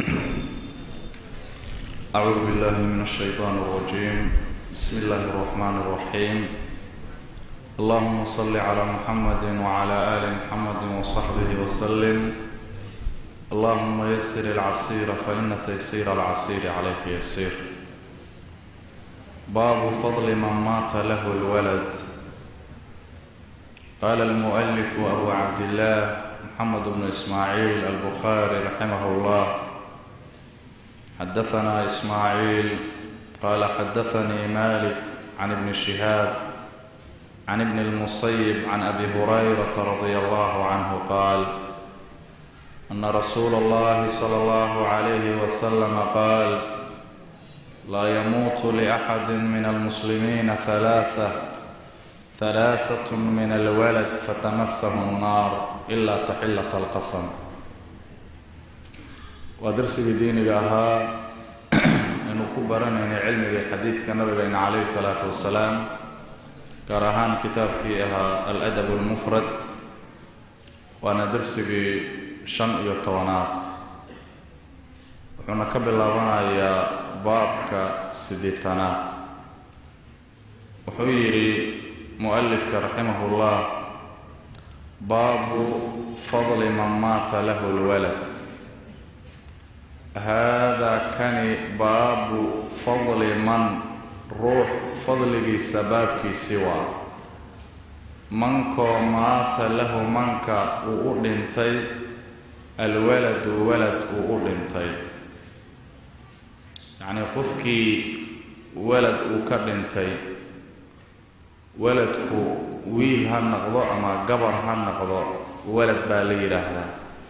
أعوذ بالله من الشيطان الرجيم بسم الله الرحمن الرحيم اللهم صل على محمد وعلى آل محمد وصحبه وسلم اللهم يسر العسير فإن تيسير العسير عليك يسير باب فضل من مات له الولد قال المؤلف أبو عبد الله محمد بن إسماعيل البخاري رحمه الله حدثنا إسماعيل قال حدثني مالك عن ابن شهاب عن ابن المصيب عن أبي هريرة رضي الله عنه قال أن رسول الله صلى الله عليه وسلم قال لا يموت لأحد من المسلمين ثلاثة ثلاثة من الولد فتمسه النار إلا تحلة القسم waa darsigii diiniga ahaa aynu ku baranayna cilmiga xadiidka nabigeena calayhi salaatu wasalaam gaar ahaan kitaabkii ahaa al-adab almufrad waana darsigii shan iyo tobanaad wuxuuna ka bilaabanayaa baabka siddeetanaad wuxuu yidhi mu-alifka raximahullah baabu fadli man maata lahu lwalad haadaa kani baabu fadli man ruux fadligiisa baabkiisii waa mankoo maata lahu manka uu u dhintay alwaladu walad uu u dhintay yacnii qofkii walad uu ka dhintay waladku wiil ha noqdo ama gabar ha noqdo walad baa la yidhaahdaa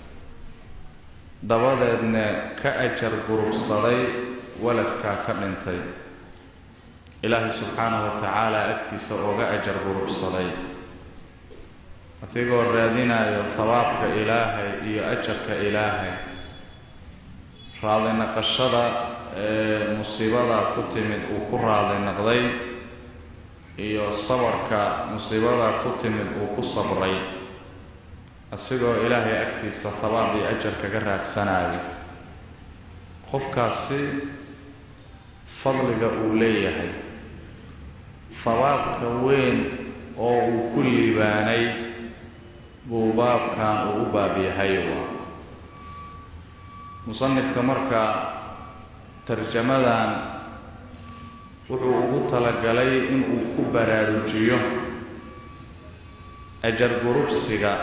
dabadeedna ka ajar gurubsaday waladkaa ka dhintay ilaahay subxaanahu wa tacaala agtiisa ooga ajar gurubsaday adigoo raadinayo habaabka ilaahay iyo ajarka ilaahay raadi naqashada ee musiibada ku timid uu ku raadi naqday iyo sabarka musiibada ku timid uu ku sabray asigoo ilaahay agtiisa habaab iyo ajar kaga raadsanayo qofkaasi fadliga uu leeyahay habaabka weyn oo uu ku liibaanay buu baabkan uu u baab yahay waa musanifka marka tarjamadan wuxuu ugu talagalay inuu ku baraarujiyo ajar gurubsiga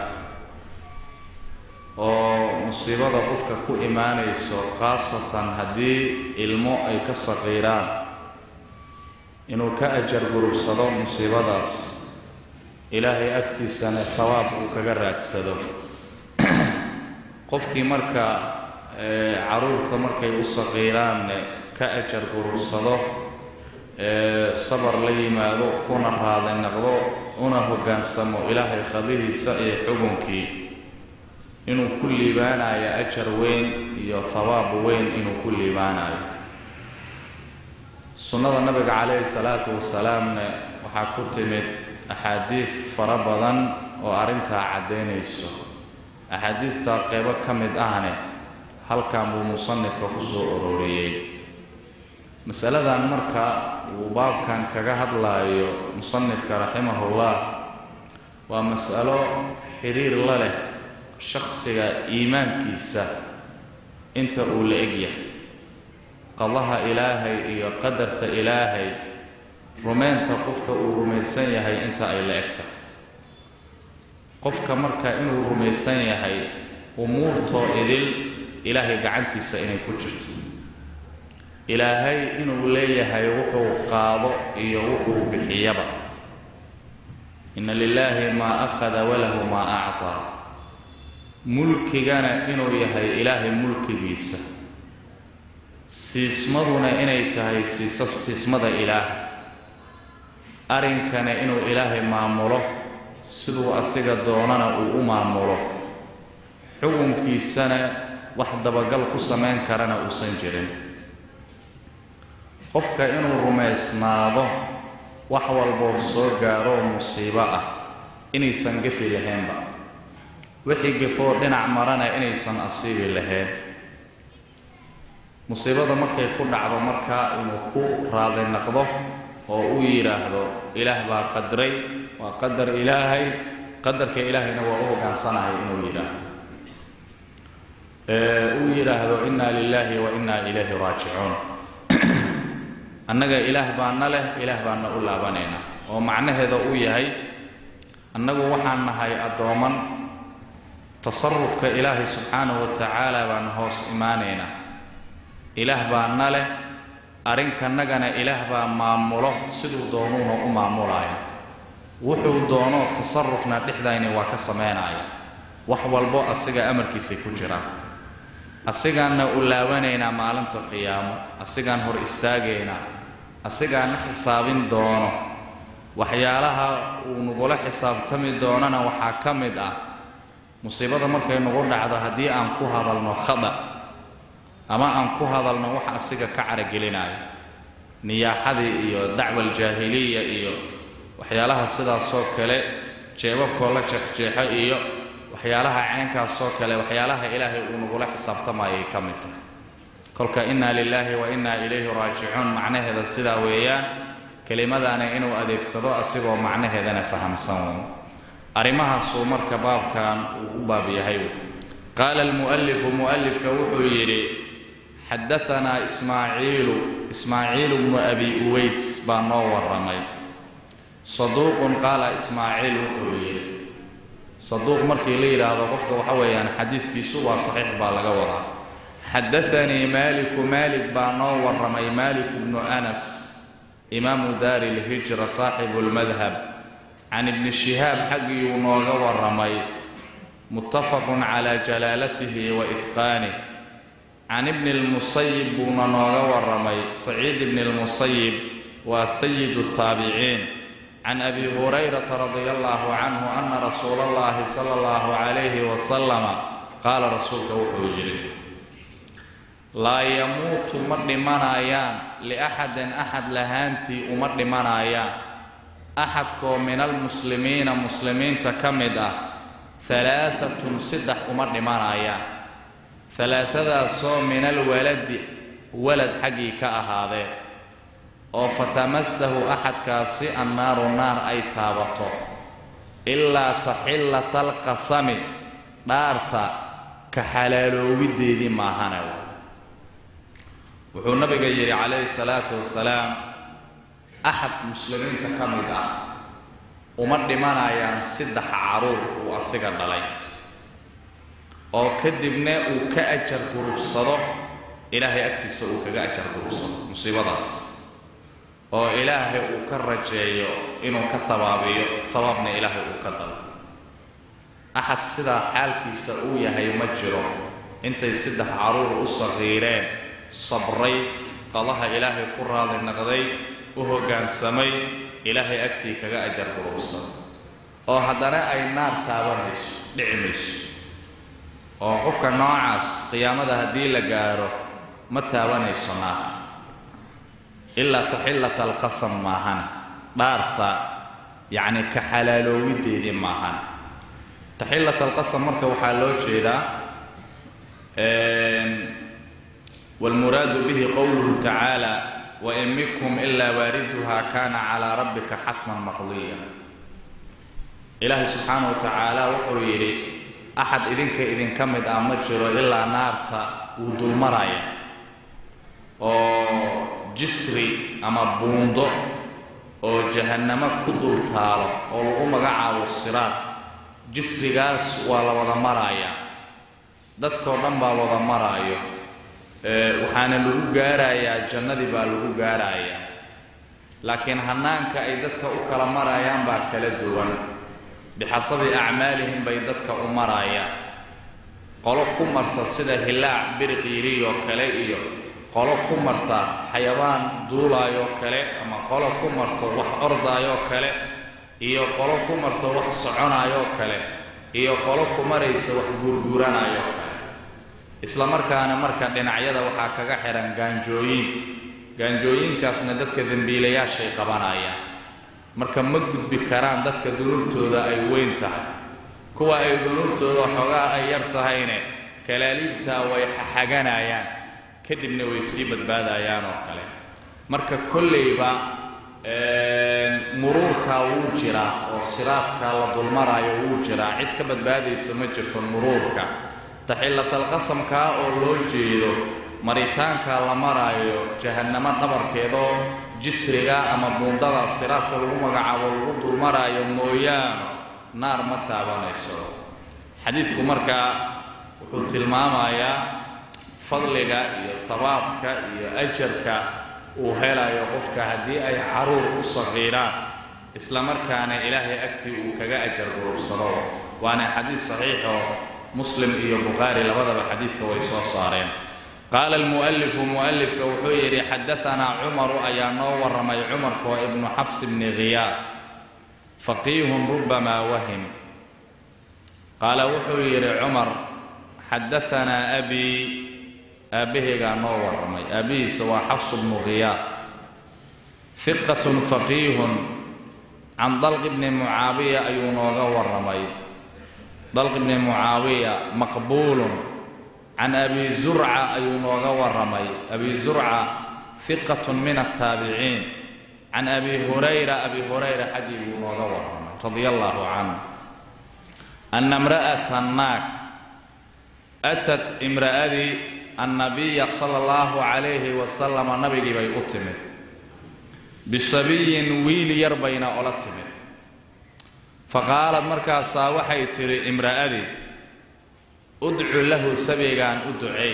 oo musiibada qofka ku imaanayso khaasatan haddii ilmo ay ka saqiiraan inuu ka ajar gurubsado musiibadaas ilaahay agtiisana hawaab uu kaga raadsado qofkii marka caruurta markay u saqiiraanne ka ajar gurubsado sabar la yimaado kuna raadi naqdo una hoggaansamo ilaahay qadihiisa iyo xugunkii inuu ku liibaanayo ajar weyn iyo hawaab weyn inuu ku liibaanayo sunnada nabiga calayhi salaatu wasalaamna waxaa ku timid axaadiid fara badan oo arrintaa caddaynayso axaadiidtaa qeybo ka mid ahne halkan buu musanifka ku soo uroriyey masaladan marka uu baabkan kaga hadlaayo musanifka raximahullah waa mas'alo xiriir la leh shakhsiga iimaankiisa inta uu la egyahay qadaha ilaahay iyo qadarta ilaahay rumaynta qofka uu rumaysan yahay inta ay la eg tahay qofka marka inuu rumaysan yahay umuurtoo idil ilaahay gacantiisa inay ku jirto ilaahay inuu leeyahay wuxuu qaado iyo wuxuu bixiyaba inna lilaahi maa akhada walahu maa actaa mulkigana inuu yahay ilaahay mulkigiisa siismaduna inay tahay siisa siismada ilaah arrinkana inuu ilaahay maamulo siduu asiga doonana uu u maamulo xukunkiisana wax dabagal ku samayn karana uusan jirin qofka inuu rumaysnaado wax walboo soo gaaroo musiibo ah inaysan gefi lahaynba wixii gefoo dhinac marana inaysan asiibi lahayn musiibada markay ku dhacdo markaa inuu ku raadi naqdo oo uu yidhaahdo ilaah baa qadray waa qadar ilaahay qadarka ilaahayna waa u hogaansanahay inuu yidhaahdo uu yidhaahdo inna lilaahi wa inna ilayhi raajicuun annaga ilaah baana leh ilaah baana u laabanayna oo macnaheeda uu yahay annagu waxaan nahay addooman tasarufka ilaahay subxaanahu wa tacaala baan hoos imaanaynaa ilaah baana leh arrinkanagana ilaah baa maamulo siduu doonuuna u maamulaya wuxuu doono tasarufna dhexdayni waa ka samaynaya wax walbo asiga amarkiisay ku jiraan asigaanna u laabanaynaa maalinta qiyaamo asigaan hor istaagaynaa asigaana xisaabin doono waxyaalaha uu nagula xisaabtami doonana waxaa ka mid ah musiibada markay nagu dhacdo haddii aan ku hadalno khada ama aan ku hadalno wax asiga ka caragelinaayo niyaaxadii iyo dacwa aljaahiliya iyo waxyaalaha sidaasoo kale jeebabkoo la jeexjeexo iyo waxyaalaha caynkaasoo kale waxyaalaha ilaahay uu nagula xisaabtamayay ka mid tahay kolka inna lilaahi wa inna ilayhi raajicuun macnaheeda sidaa weeyaan kelimadaana inuu adeegsado asigoo macnaheedana fahamsan arrimahaasuu marka baabkan uu u baab yahay qaala almu'alifu mu'alifka wuxuu yidhi xadaanaa ismaaciilu ismaaciilu bnu abi uways baa noo warramay saduuqun qaala ismaaciil wuxuu yidhi saduuq markii la yidhaahdo qofka waxa weeyaan xadiidkiisu waa saxiix baa laga wadaa xadaanii maaliku maalik baa noo warramay maalik bnu anas imaamu daari lhijra saaxibu lmadhab can ibni shihaab xaggiiyuu nooga warramay muttafaqun calaa jalaalatihi wa itqaanih can ibni lmusayib buuna nooga warramay saciid ibni lmusayib waa sayidu taabiciin can abi hurayrata radia allahu canhu ana rasuula allahi sala allahu calayhi wasalama qaala rasuulka wuxuu yidhi laa yamuutu ma dhimanayaan liaxadin axad lahaantii uma dhimanayaan axadkoo min almuslimiina muslimiinta ka mid ah halaaatun saddex uma dhimanayaan halaatadaasoo min alwaladi walad xaggii ka ahaadee oo fatamasahu axadkaasi annaaru naar ay taabato ilaa taxillata alqasami dhaarta ka xalaaloowideedii maahane wuxuu nabiga yidhi calayhi salaatu wasalaam axad muslimiinta ka mid ah uma dhimanayaan saddex caruur uu asiga dhalay oo kadibna uu ka ajar gurubsado ilaahay agtiisa uu kaga ajar gurubsado musiibadaas oo ilaahay uu ka rajeeyo inuu ka habaabiyo habaabna ilaahay uu ka dalo axad sidaa xaalkiisa uu yahay ma jiro intay saddex caruur u saqiireen sabray qadaha ilaahay ku raali naqday u hoggaansamay ilaahay agtii kaga ajar gurubsan oo haddana ay naar taabanayso dhici mayso oo qofka noocaas qiyaamada haddii la gaaro ma taabanayso naar ilaa taxillata alqasam maahan dhaarta yacni ka xalaaloowideedii maahan taxillata alqasam marka waxaa loo jeedaa wاlmuraadu bihi qowluhu tacaala wain minkum ilaa waariduha kana calaa rabbika xatman maqdiya ilaahay subxaanaه wa tacaala wuxuu yidhi axad idinka idinka mid ah ma jiro ilaa naarta wuu dulmaraya oo jisri ama buundo oo jahannamo ku dul taalo oo lagu magacaabo siraad jisrigaas waa la wada maraaya dadkao dhan baa wada maraayo waxaana lagu gaarayaa jannadii baa lagu gaarayaa laakiin hannaanka ay dadka u kala marayaan baa kala duwan bixasabi acmaalihim bay dadka u marayaan qolo ku marta sida hilaac biriqiiriyoo kale iyo qolo ku marta xayabaan duulaayoo kale ama qolo ku marta wax ordaayoo kale iyo qolo ku marta wax soconaayoo kale iyo qolo ku maraysa wax guurguuranaayoo kale isla markaana marka dhinacyada waxaa kaga xihan gaanjooyin gaanjooyinkaasna dadka dembiilayaashay qabanayaan marka ma gudbi karaan dadka dunuubtooda ay weyn tahay kuwa ay dunuubtooda xoogaa ay yar tahayne kalaaliibtaa way xaxaganayaan kadibna way sii badbaadayaan oo kale marka kollayba muruurkaa wuu jiraa oo siraadkaa la dulmaraayo wuu jiraa cid ka badbaadaysa ma jirto muruurka taxillatalqasamkaa oo loo jeedo maritaankaa la maraayo jahannamo dhabarkeedoo jisriga ama buundada siraadka lagu magacaabo lagu dulmaraayo mooyaano naar ma taabanayso xadiidku markaa wuxuu tilmaamayaa fadliga iyo habaabka iyo ajarka uu helayo qofka haddii ay caruur u saqiiraan isla markaana ilaahay agtii uu kaga ajar urursado waana xadiid saxiixoo muslim iyo bukhaari labadaba xadiidka way soo saareen qaala almu'alifu mu'alifka wuxuu yidhi xadaanaa cumaru ayaa noo warramay cumarkoo ibnu xafs bni khiyaaf faqiihun rubamaa wahim qaala wuxuu yidhi cumar xadaanaa abii aabbahaygaa noo warramay aabbihiisa waa xafsu bnu khiyaaf hiqatun faqiihun can dalqi bni mucaawiya ayuu nooga warramay dalqi bni mucaawiya maqbuulun can abi zurca ayuu nooga warramay abi zurca hiqatun min altaabiciin can abi hurayra abi hurayra xaggii buu nooga warramay radia allaahu canhu anna imra'ata naag atat imra'adii annabiya sala allahu calayhi wasalama nabigii bay u timid bisabiyin wiil yar bayna ola timid faqaalad markaasaa waxay tidhi imra'adii udcu lahu sabigaan u duceey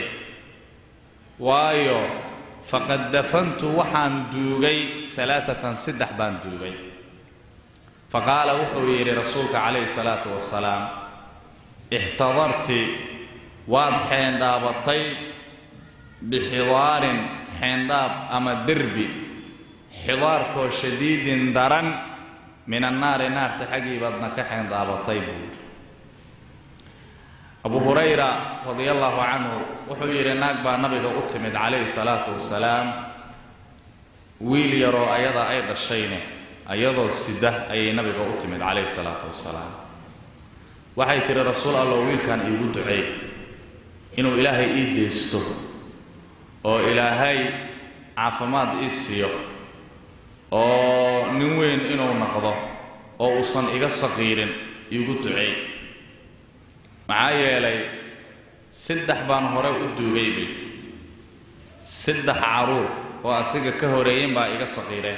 waayo faqad dafantu waxaan duugay alaaatan saddex baan duugay faqaala wuxuu yidhi rasuulka calayhi salaatu wasalaam ixtadarti waad xeendhaabatay bixidaarin xeendhaab ama derbi xidaarkoo shadiidin daran min annaari naarta xaggii baadna ka xeendhaabatay buu yidhi abu hurayra radia allaahu canhu wuxuu yidhi naag baa nabiga u timid calayhi salaatu wasalaam wiil yaroo ayada ay dhashayne ayadoo sida ayay nabiga u timid calayhi salaatu wasalaam waxay tidhi rasuul allow wiilkan iigu duceey inuu ilaahay ii deysto oo ilaahay caafimaad ii siiyo oo nin weyn inuu noqdo oo uusan iga saqiirin iigu duceey maxaa yeelay saddex baan hore u duugay bayt saddex caruur oo asiga ka horeeyen baa iga saqiireen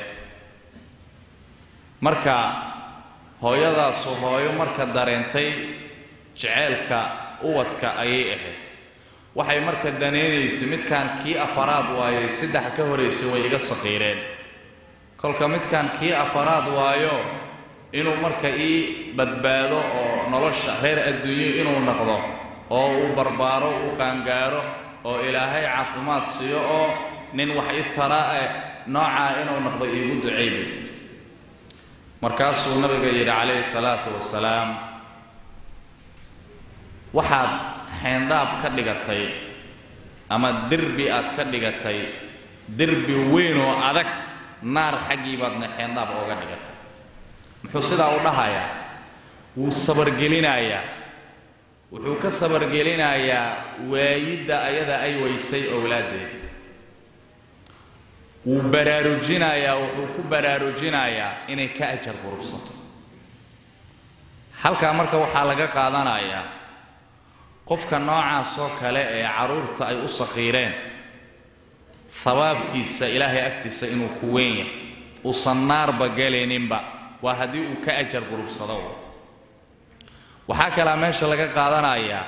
marka hooyadaasu hooyo marka dareentay jeceelka uwadka ayay ahayd waxay marka danaynaysay midkaan kii afaraad waayay saddex ka horaysay way iga saqiireen kolka midkaan kii afaraad waayo inuu marka ii badbaado oo nolosha reer adduunyo inuu noqdo oo uu barbaaro uu qaangaaro oo ilaahay caafimaad siiyo oo nin wax i tara eh noocaa inuu noqdo iigu ducay bayt markaasuu nabiga yidhi calayhi salaatu wasalaam waxaad xeendhaab ka dhigatay ama derbi aad ka dhigatay derbi weyn oo adag naar xaggii baadna xeendhaab ooga dhigatay muxuu sidaa u dhahayaa wuu sabargelinayaa wuxuu ka sabargelinayaa waayidda ayada ay waysay owlaaddeeda wuu baraarujinayaa wuxuu ku baraarujinayaa inay ka ajar gurubsato halkaa marka waxaa laga qaadanayaa qofka noocaas oo kale ee carruurta ay u saqiireen habaabkiisa ilaahay agtiisa inuu ku weyn yahay uusan naarba gelayninba waa haddii uu ka ajar gurubsado waxaa kalaa meesha laga qaadanayaa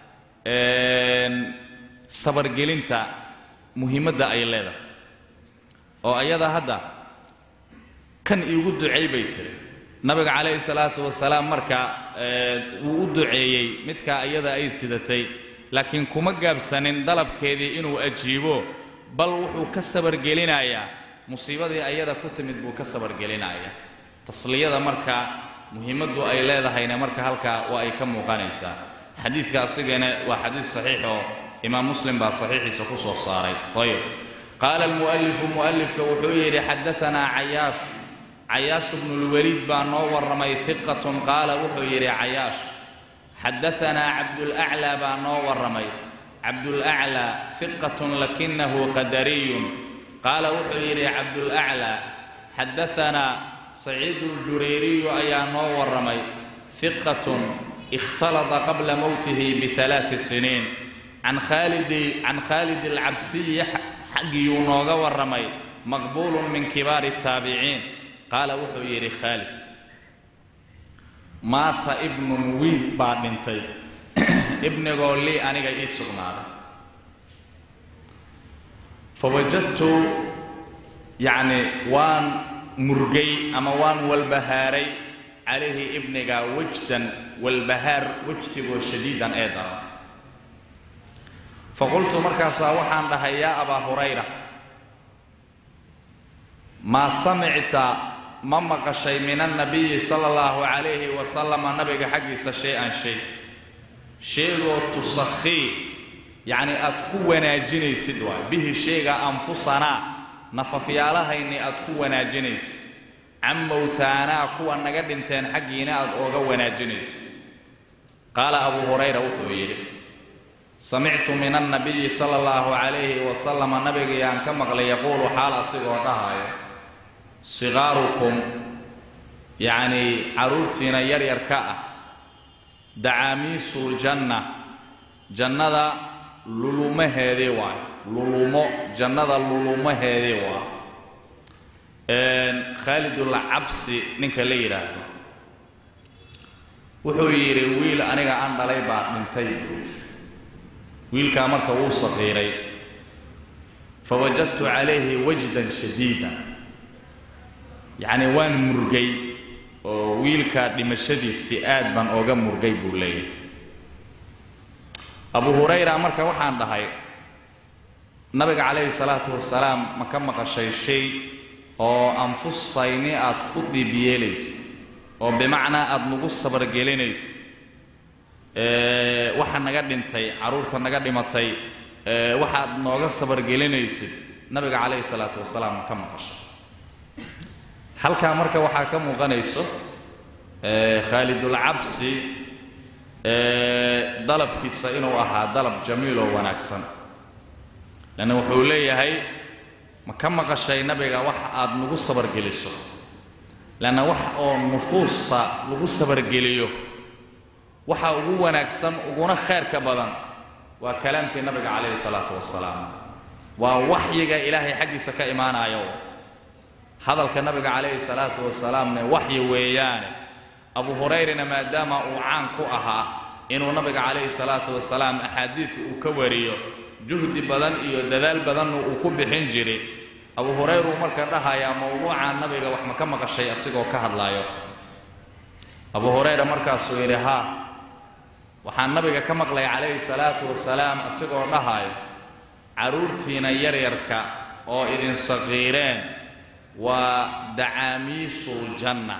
sabargelinta muhiimadda ay leedahay oo ayada hadda kan iigu ducay bay tiri nabiga calayhi salaatu wasalaam marka wuu u duceeyey midkaa iyada ay sidatay laakiin kuma gaabsanin dalabkeedii inuu ajiibo bal wuxuu ka sabargelinayaa musiibadii ayada ku timid buu ka sabargelinayaa tasliyada marka muhiimaddu ay leedahayna marka halkaa waa ay ka muuqanaysaa xadiidka asigana waa xadiid saxiix oo imaam muslim baa saxiixiisa ku soo saaray ayib qaala almu'alifu mu'alifka wuxuu yidhi xadaanaa cayaash cayaash bnulwaliid baa noo warramay hiqatun qaala wuxuu yidhi cayaash xadaanaa cabdulaclaa baa noo warramay cabdulaclaa fiqatun lakinahu qadariyun qaala wuxuu yidhi cabdulaclaa xadaanaa saciidu ljurayriyu ayaa noo warramay fiqatun ikhtalada qabla mowtihi bialaai siniin can khaalidi can khaalid alcabsiyi xaggiyuu nooga warramay maqbuulun min kibaari taabiciin qaala wuxuu yidhi khaalid maata ibnun wiil baa dhintay ibnigoo lii aniga ii sugnaaday fawajadtu yacni waan murgay ama waan walbahaaray calayhi ibniga wajdan walbahaar wejtigoo shadiidan ee daran faqultu markaasaa waxaan dhahay yaa abaa hurayra maa samicta ma maqashay min annabiyi sala allahu calayhi wasalama nabiga xaggiisa shay-an shay sheegoo tusakhii yacni aad ku wanaajinaysid waay bihi sheega anfusanaa nafafyaalahayni aad ku wanaajinaysid can mowtaanaa kuwa naga dhinteen xaggiina aad ooga wanaajinaysid qaala abuu hurayra wuxuu yidhi samictu min annabiyi sala allahu calayhi wasalama nabigayaan ka maqlay yaquulu xaal asigoo dhahayo sigaarukum yacnii carruurtiina yaryarka ah dacaamiisuuljanna jannada lulumaheedii waay lulumo jannada lulumaheedii waay khaalidulcabsi ninka la yidhaahdo wuxuu yidhi wiil aniga aan dhalay baa dhintay wiilkaa marka wuu saqiiray fawajadtu calayhi wajdan shadiida yacni waan murgay oo wiilkaa dhimashadiisii aad baan ooga murgay buu leeyahay abu hurayra marka waxaan dhahay nabiga calayhi salaatu wasalaam ma ka maqashay shay oo anfustayni aad ku dhiib yeelaysid oo bimacnaa aada nagu sabargelinaysid waxa naga dhintay carruurta naga dhimatay waxaad nooga sabargelinaysid nabiga calayhi salaatu wasalaam ma ka maqashay halkaa marka waxaa ka muuqanayso khaalidulcabsi dalabkiisa inuu ahaa dalab jamiil oo wanaagsan lanna wuxuu leeyahay ma ka maqashay nabiga wax aad nagu sabargeliso lanna wax oo nufuusta lagu sabargeliyo waxa ugu wanaagsan uguna khayrka badan waa kalaamkii nabiga calayhi salaatu wasalaam waa waxyiga ilaahay xaggiisa ka imaanayo hadalka nabiga calayhi salaatu wasalaamne waxyi weeyaane abu hurayrana maadaama uu caan ku ahaa inuu nabiga calayhi salaatu wasalaam axaadiid uu ka wariyo juhdi badan iyo dadaal badanna uu ku bixin jiray abu hurayra uu marka dhahayaa mowduuca nabiga wax ma ka maqashay asigoo ka hadlaayo abu hurayra markaasuu yidhi haa waxaan nabiga ka maqlay calayhi salaatu wasalaam asigoo dhahayo carruurtiina yaryarka oo idin saqiireen waa dacaamiisuuljanna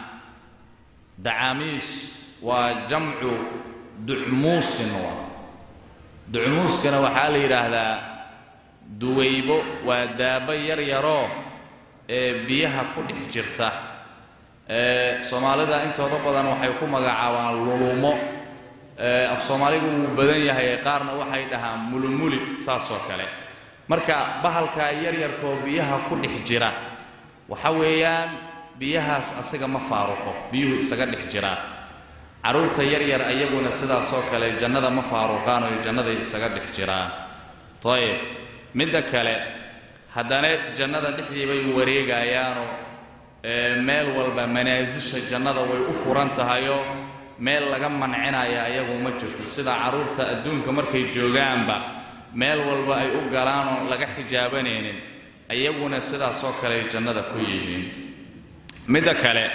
dacaamiis waa jamcu ducmuusin waa ducmuuskana waxaa la yidhaahdaa duwaybo waa daabo yar yaroo ee biyaha ku dhex jirta ee soomaalida intooda badan waxay ku magacaabaan lulumo af soomaaligu wuu badan yahay qaarna waxay dhahaan mulimuli saasoo kale marka bahalkaa yaryarkaoo biyaha ku dhex jira waxa weeyaan biyahaas asiga ma faaruqo biyuhu isaga dhex jiraa carruurta yaryar ayaguna sidaasoo kale jannada ma faaruqaan oo jannaday isaga dhex jiraan ayib midda kale haddana jannada dhexdii bay wareegayaanoo meel walba manaasisha jannada way u furan tahayoo meel laga mancinaya ayagu ma jirto sida carruurta adduunka markay joogaanba meel walba ay u galaanoo laga xijaabanaynin ayaguna sidaasoo kale ay jannada ku yihiin midda kale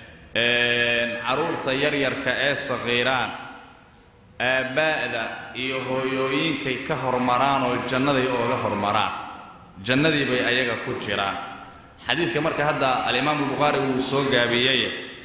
carruurta yaryarka ee saqiiraan aabbaa'da iyo hooyooyinkay ka hormaraan oo jannaday ooga hormaraan jannadii bay ayaga ku jiraan xadiidka marka hadda alimaamu albukhaari wuu soo gaabiyey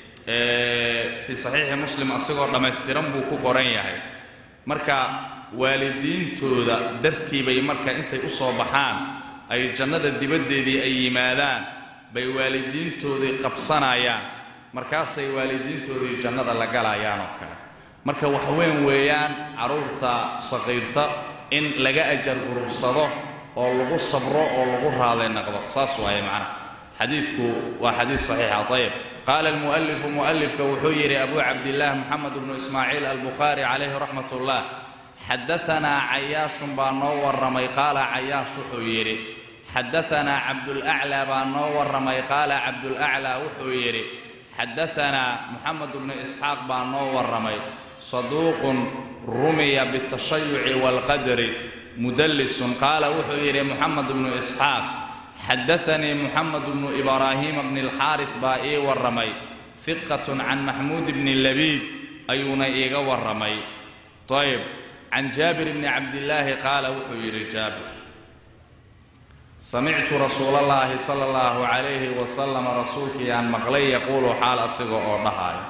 fii saxiixi muslim asigoo dhammaystiran buu ku qoran yahay marka waalidiintooda dartii bay marka intay u soo baxaan ay jannada dibaddeedii ay yimaadaan bay waalidiintoodii qabsanayaan markaasay waalidiintoodii jannada la galayaan oo kale marka wax weyn weeyaan carruurta saqiirta in laga ajar gurubsado oo lagu sabro oo lagu raali naqdo saas waaye macnaha xadiidku waa xadiid saxiixa ayib qaala almu'alifu mu'alifka wuxuu yidhi abu cabdillaah moxamed bnu ismaaciil albukhaari calayhi raxmat ullah xadaanaa cayaashun baa noo warramay qaala cayaash wuxuu yidhi xadaanaa cabdulaclaa baa noo warramay qaala cabdulaclaa wuxuu yidhi xadaanaa moxamed bnu isxaaq baa noo warramay saduuqun rumiya bitashayuci waalqadri mudallisun qaala wuxuu yidhi moxamed bnu isxaaq xadaanii moxamed bnu ibraahiima bni alxaaris baa ii warramay fiqatun can maxmuud bni labiid ayuuna iiga warramay ayb can jaabir bni cabdillaahi qaala wuxuu yidhi jaabir samictu rasuulallaahi sala allahu calayhi wasalam rasuulkii aan maqlay yaquulu xaal asiga oo dhahaayo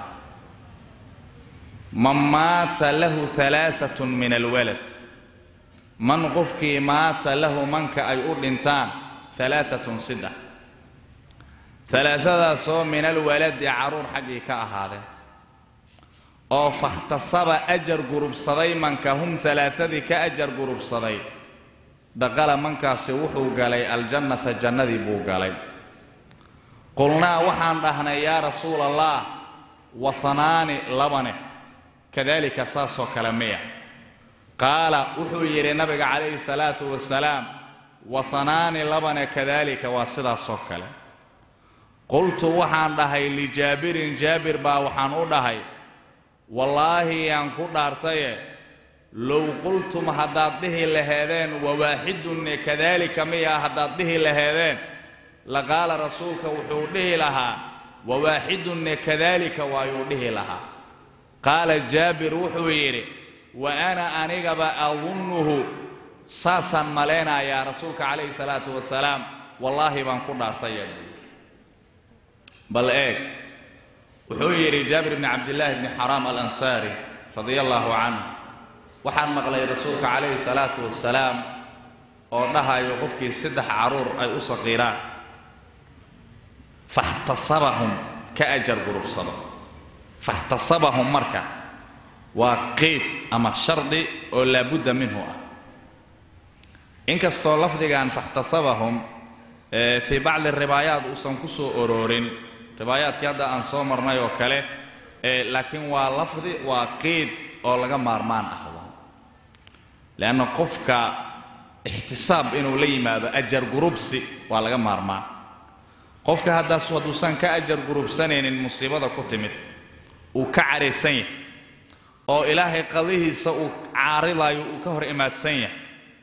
man maata lahu alaaatun min alwalad man qofkii maata lahu manka ay u dhintaan alaaatun saddex alaatadaasoo min alwaladi carruur xaggii ka ahaadeen oo faxtasaba ajar gurubsaday manka hum alaaadii ka ajar gurubsaday daqala mankaasi wuxuu galay aljannata jannadii buu galay qulnaa waxaan dhahnay yaa rasuula allah wahanaani labane kadalika saasoo kale miya qaala wuxuu yidhi nabiga calayhi salaatu wasalaam wahanaani labane kadalika waa sidaasoo kale qultu waxaan dhahay lijaabirin jaabir baa waxaan u dhahay wallaahi yaan ku dhaartaye low qultum haddaad dhihi laheedeen wawaaxidunne kadalika miya haddaad dhihi laheedeen laqaala rasuulka wuxuu dhihi lahaa wawaaxidunne kadalika waayuu dhihi lahaa qaala jaabir wuxuu yidhi wa ana anigaba adunnuhu saasaan malaynayaa rasuulka calayhi salaatu wasalaam wallaahi baan ku dhaartaya bal eeg wuxuu yidhi jaabir bni cabdillaahi bni xaraam alansaari radia allaahu canhu waxaan maqlay rasuulka calayhi salaatu wasalaam oo dhahayo qofkii saddex carruur ay u saqiiraan faxtasabahum ka ajar gurubsado faxtasabahum marka waa qeyd ama shardi oo laabudda minhu ah inkastoo lafdigan faxtasabahum fii bacdi ribaayaat uusan ku soo oroorin ribaayaadkii hadda aan soo marnay oo kale laakiin waa lafdi waa qeyd oo laga maarmaan ah leanna qofka ixtisaab inuu la yimaado ajar gurubsi waa laga maarmaan qofka haddaas hadduusan ka ajar gurubsanaynin musiibada ku timid uu ka caraysan yahay oo ilaahay qadihiisa uu caaridayo uu ka hor imaadsan yahay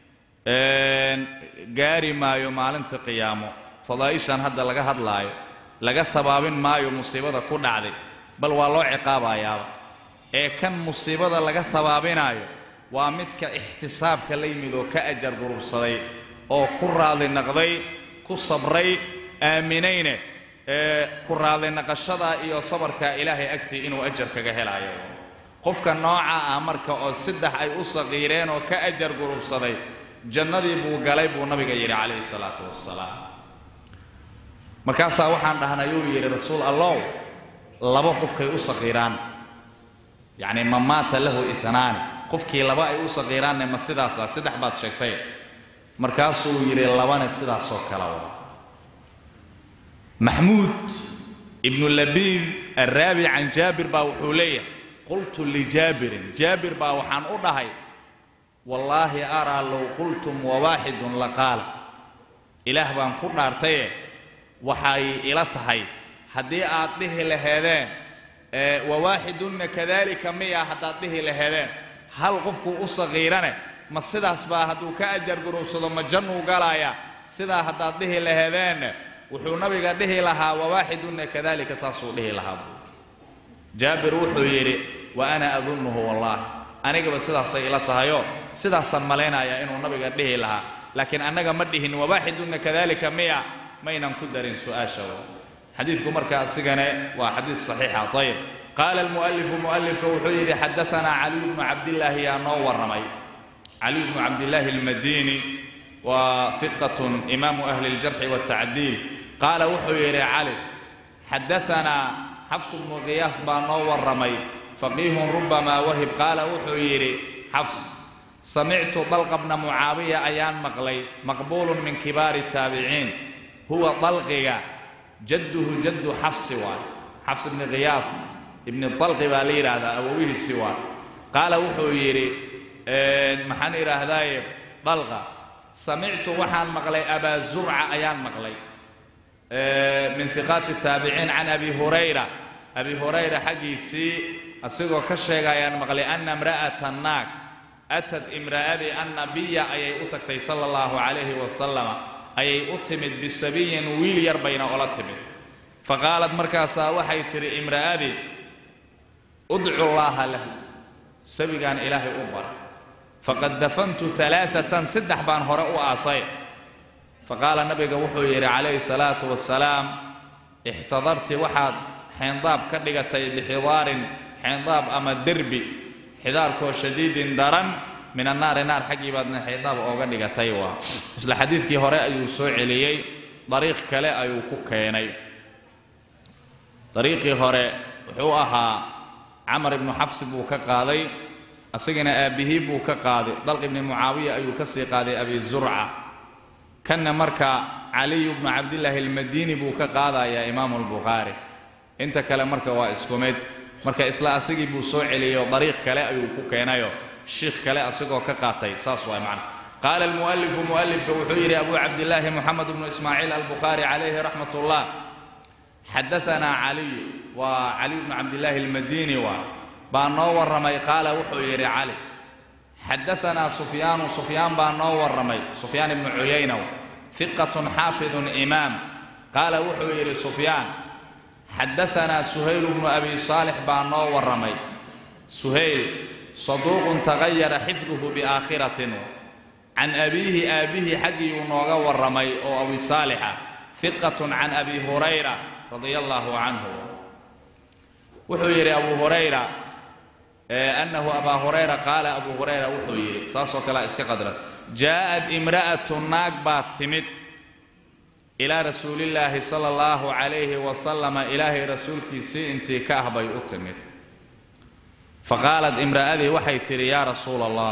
gaari maayo maalinta qiyaamo fadaa'ishan hadda laga hadlaayo laga habaabin maayo musiibada ku dhacday bal waa loo ciqaabayaaba ee kan musiibada laga habaabinaayo waa midka ixtisaabka la yimid oo ka ajar gurubsaday oo ku raadli naqday ku sabray aaminayne ee ku raadli naqashadaa iyo sabarkaa ilaahay agtii inuu ajar kaga helayo qofka nooca ah marka oo saddex ay u saqiireen oo ka ajar gurubsaday jannadii buu galay buu nabiga yidhi calayhi salaatu wasalaam markaasaa waxaan dhahnay uu yidhi rasuul allow laba qofkay u saqiiraan yacni ma maata lahu itnaani qofkii laba ay u saqiiraanne ma sidaasa saddex baad sheegtay markaasuu yidhi labane sidaasoo kale wa maxmuud ibnu labiid araabi can jaabir baa wuxuu leeyahay qultu lijaabirin jaabir baa waxaan u dhahay wallaahi araa low qultum wawaaxidun laqaala ilaah baan ku dhaartaye waxay ila tahay haddii aad dhihi laheedeen wawaaxidunna kadalika miya haddaad dhihi laheedeen hal qofkuu u saqiirane ma sidaas baa hadduu ka ajar gurubsado ma jannuu galaaya sidaa haddaad dhihi laheedeen wuxuu nabiga dhihi lahaa wawaaxidunna kadalika saasuu dhihi lahaa buu jaabir wuxuu yidhi wa ana adunnuhu wallaahi anigaba sidaasay ila tahayoo sidaasaan malaynayaa inuu nabiga dhihi lahaa laakiin annaga ma dhihin wawaaxidunna kadalika miya maynan ku darin su-aasha xadiidku marka asigane waa xadiid saxiixa ayib qaala almu'alifu mu'alifka wuxuu yidhi xadaanaa caliy bnu cabdillaahi yaa noo warramay caliy bnu cabdillaahi almadiini waa fiqatun imaamu ahli اljarxi waاtacdiil qaala wuxuu yidhi cali xadaanaa xafs bnu khiyaaf baa noo warramay faqiihun rubamaa wahib qaala wuxuu yidhi xafs samictu dalqa bna mucaawiya ayaan maqlay maqbuulun min kibaari taabiciin huwa dalqiga jadduhu jaddu xafsi waay xafs ibni khiyaaf ibni dalqi baa la yidhaahdaa awowihiisi waay qaala wuxuu yidhi maxaan idhaahdaaye dalqa samictu waxaan maqlay abaa zurca ayaan maqlay min hiqaati taabiciin can abi hurayra abi hurayra xaggiisii asigoo ka sheegayaan maqlay ana imra'ata naag atad imra'adii annabiya ayay u tagtay sala allahu calayhi wasalama ayay u timid bisabiyin wiil yar bayna ola timid faqaalad markaasaa waxay tidhi imra'adii udcu llaaha lahu sabigaan ilaahay u bara faqad dafantu alaaatan saddex baan hore u aasay faqaala nabiga wuxuu yidhi calayhi salaatu wasalaam ixtadarti waxaad xeendaab ka dhigatay bixidaarin xeendaab ama derbi xidaarkoo shadiidin daran min annaari naar xaggii baadna xeendaab ooga dhigatay waa isla xadiidkii hore ayuu soo celiyey dariiq kale ayuu ku keenay dariiqii hore wuxuu ahaa camar ibnu xafsi buu ka qaaday asagana aabbihii buu ka qaaday dalq ibni mucaawiya ayuu ka sii qaaday abi zurca kanna marka caliyu bnu cabdillaahi almadiini buu ka qaadayaa imaamu albukhaari inta kale marka waa isku mid marka isla asigii buu soo celiyey dariiq kale ayuu ku keenayo shiikh kale asagoo ka qaatay saas waay macna qaala almu'alifu mu'alifka wuxuu yidhi abu cabdillaahi moxamed bnu ismaaciil albukhaari calayhi raxmat ullah xadaanaa caliyu waa caliy bnu cabdillaahi almadiini waa baa noo warramay qaala wuxuu yidhi cali xadaanaa sufyaanu sufyaan baa noo warramay sufyaan ibnu cuyayna hiqatun xaafidun imaam qaala wuxuu yidhi sufyaan xadaanaa suhayl bnu abi saalix baa noo warramay suhayl saduuqun tagayara xifduhu biaakhiratin can abiihi aabbihii xaggiiyuu nooga warramay oo abi saalixa hiqatun can abi hurayra radia allaahu canhu wuxuu yidhi abu hurayra annahu abaa hurayra qaala abu hurayra wuxuu yidhi saasoo kalea iska qadran jaa'ad imra'atu naag baa timid ilaa rasuulillaahi sala allahu calayhi wasalama ilaahay rasuulkiisii intii ka ah bay u timid faqaalad imra'adii waxay tidhi yaa rasuula allah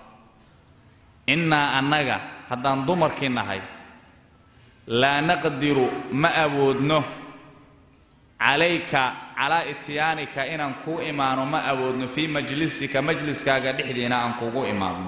innaa annaga haddaan dumarkii nahay laa naqdiru ma awoodno calayka calaa ityaanika inaan kuu imaano ma awoodno fii majlisika majliskaaga dhexdiina aan kugu imaadno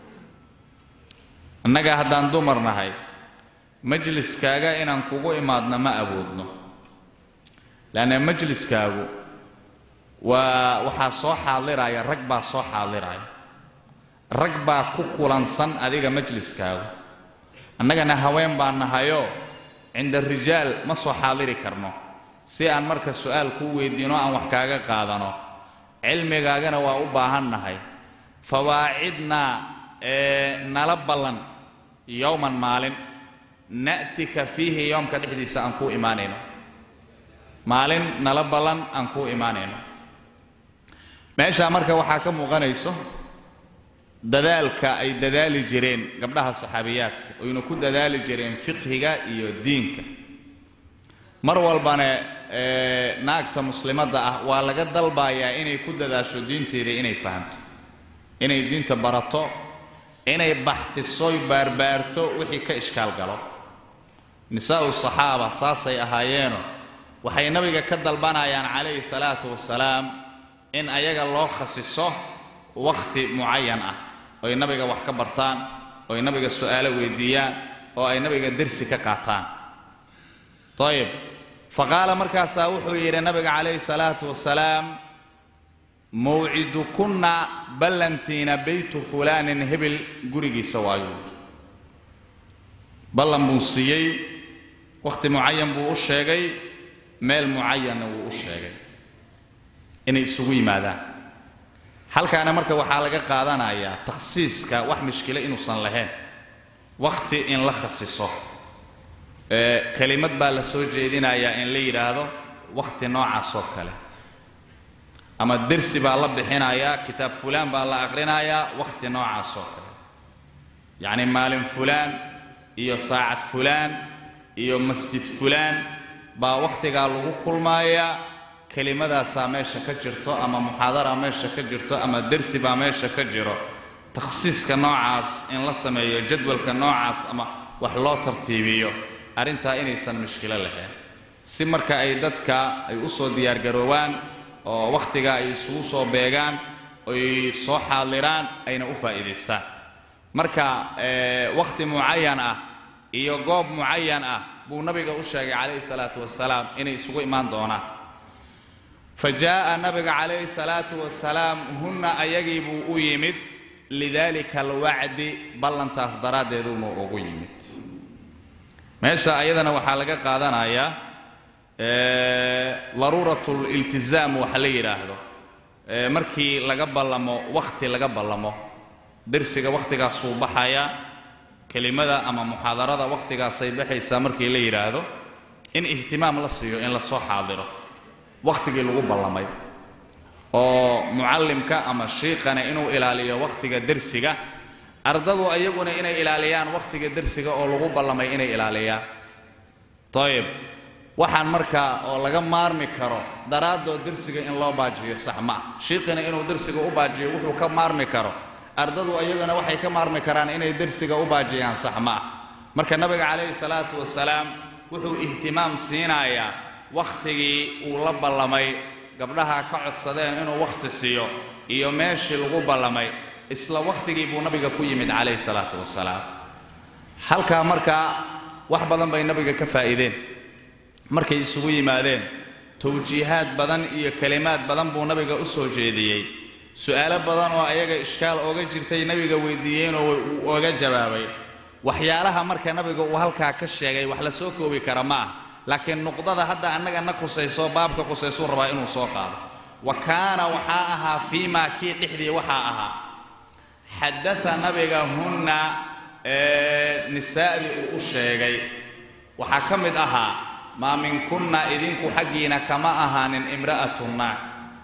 annaga haddaan dumar nahay majliskaaga inaan kugu imaadno ma awoodno leanna majliskaagu waa waxaa soo xaadiraya rag baa soo xaadiraya rag baa ku kulansan adiga majliskaagu annagana haween baa nahayoo cinda rijaal ma soo xaadiri karno si aan marka su'aal kuu weydiino aan wax kaaga qaadano cilmigaagana waa u baahan nahay fawaacidnaa ee nala ballan yowman maalin na'tika fiihi yoomka dhexdiisa aan kuu imaanayno maalin nala ballan aan kuu imaanayno meeshaa marka waxaa ka muuqanayso dadaalka ay dadaali jireen gabdhaha saxaabiyaadka oyna ku dadaali jireen fiqhiga iyo diinka mar walbana naagta muslimadda ah waa laga dalbayaa inay ku dadaasho diinteeda inay fahamto inay diinta barato inay baxdisoy baarbaarto wixii ka ishkaal galo nisaa'u saxaaba saasay ahaayeeno waxay nabiga ka dalbanayaan calayhi salaatu wasalaam in ayaga loo khasiso wakhti mucayan ah oy nabiga wax ka bartaan oy nabiga su'aalo weydiiyaan oo ay nabiga dersi ka qaataan ayib faqaala markaasaa wuxuu yidhi nabiga calayhi salaatu wasalaam mawcidukunna ballantiina beytu fulaanin hebel gurigiisa waayuu ballan buu siiyey wakhti mucayan buu u sheegay meel mucayanna wuu u sheegay inay isugu yimaadaan halkaana marka waxaa laga qaadanayaa takhsiiska wax mishkilo inuusan lahayn wakhti in la khasiso kelimad baa la soo jeedinayaa in la yidhaahdo wakhti noocaas oo kale ama dersi baa la bixinayaa kitaab fulaan baa la aqrinayaa wakhti noocaas oo kale yacni maalin fulaan iyo saacad fulaan iyo masjid fulaan baa wakhtigaa lagu kulmayaa kelimadaasaa meesha ka jirto ama muxaadara meesha ka jirto ama dersi baa meesha ka jiro takhsiiska noocaas in la sameeyo jadwalka noocaas ama wax loo tartiibiyo arrintaa inaysan mushkilo lahayn si marka ay dadka ay u soo diyaargaroobaan oo wakhtiga ay isugu soo beegaan oy soo xaadiraan ayna u faa'iidaystaan marka wakhti mucayan ah iyo goob mucayan ah buu nabiga u sheegay calayhi salaatu wasalaam inay isugu imaan doonaan fa jaa'a nabiga calayhi salaatu wasalaam hunna ayagii buu u yimid lidaalika alwacdi ballantaas daraaddeeduma ugu yimid meesha ayadana waxaa laga qaadanayaa daruurat liltizaam waxa la yidhaahdo markii laga ballamo wakhti laga ballamo dersiga wakhtigaasuu baxaya kelimada ama muxaadarada wakhtigaasay baxaysaa markii la yidhaahdo in ihtimaam la siiyo in lasoo xaadiro wakhtigii lagu ballamay oo mucallimka ama shiiqana inuu ilaaliyo wakhtiga dersiga ardadu ayaguna inay ilaaliyaan wakhtiga dersiga oo lagu ballamay inay ilaaliyaan ayib waxaan markaa oo laga maarmi karo daraaddood dersiga in loo baajiyo sax ma ah shiiqina inuu dersiga u baajiyo wuxuu ka maarmi karo ardadu ayaguna waxay ka maarmi karaan inay dersiga u baajiyaan sax ma ah marka nabiga calayhi salaatu wasalaam wuxuu ihtimaam siinayaa wakhtigii uu la ballamay gabdhaha ka codsadeen inuu wakhti siiyo iyo meeshii lagu ballamay isla wakhtigii buu nabiga ku yimid calayhi salaatu wasalaam halkaa markaa wax badan bay nabiga ka faa'iideen markay isugu yimaadeen tawjiihaad badan iyo kelimaad badan buu nabiga u soo jeediyey su'aalo badan oo ayaga ishkaal ooga jirtay nabiga weydiiyeenoo uu oga jawaabay waxyaalaha marka nabiga uu halkaa ka sheegay wax la soo koobi kara ma ah laakiin nuqdada hadda annaga na qusayso baabka qusaysuu rabaa inuu soo qaado wa kaana waxaa ahaa fii maa kii dhexdii waxaa ahaa xadaa nabiga hunna nisaa'dii uu u sheegay waxaa ka mid ahaa maa minkunna idinku xaggiina kama ahaanin imra'atu naag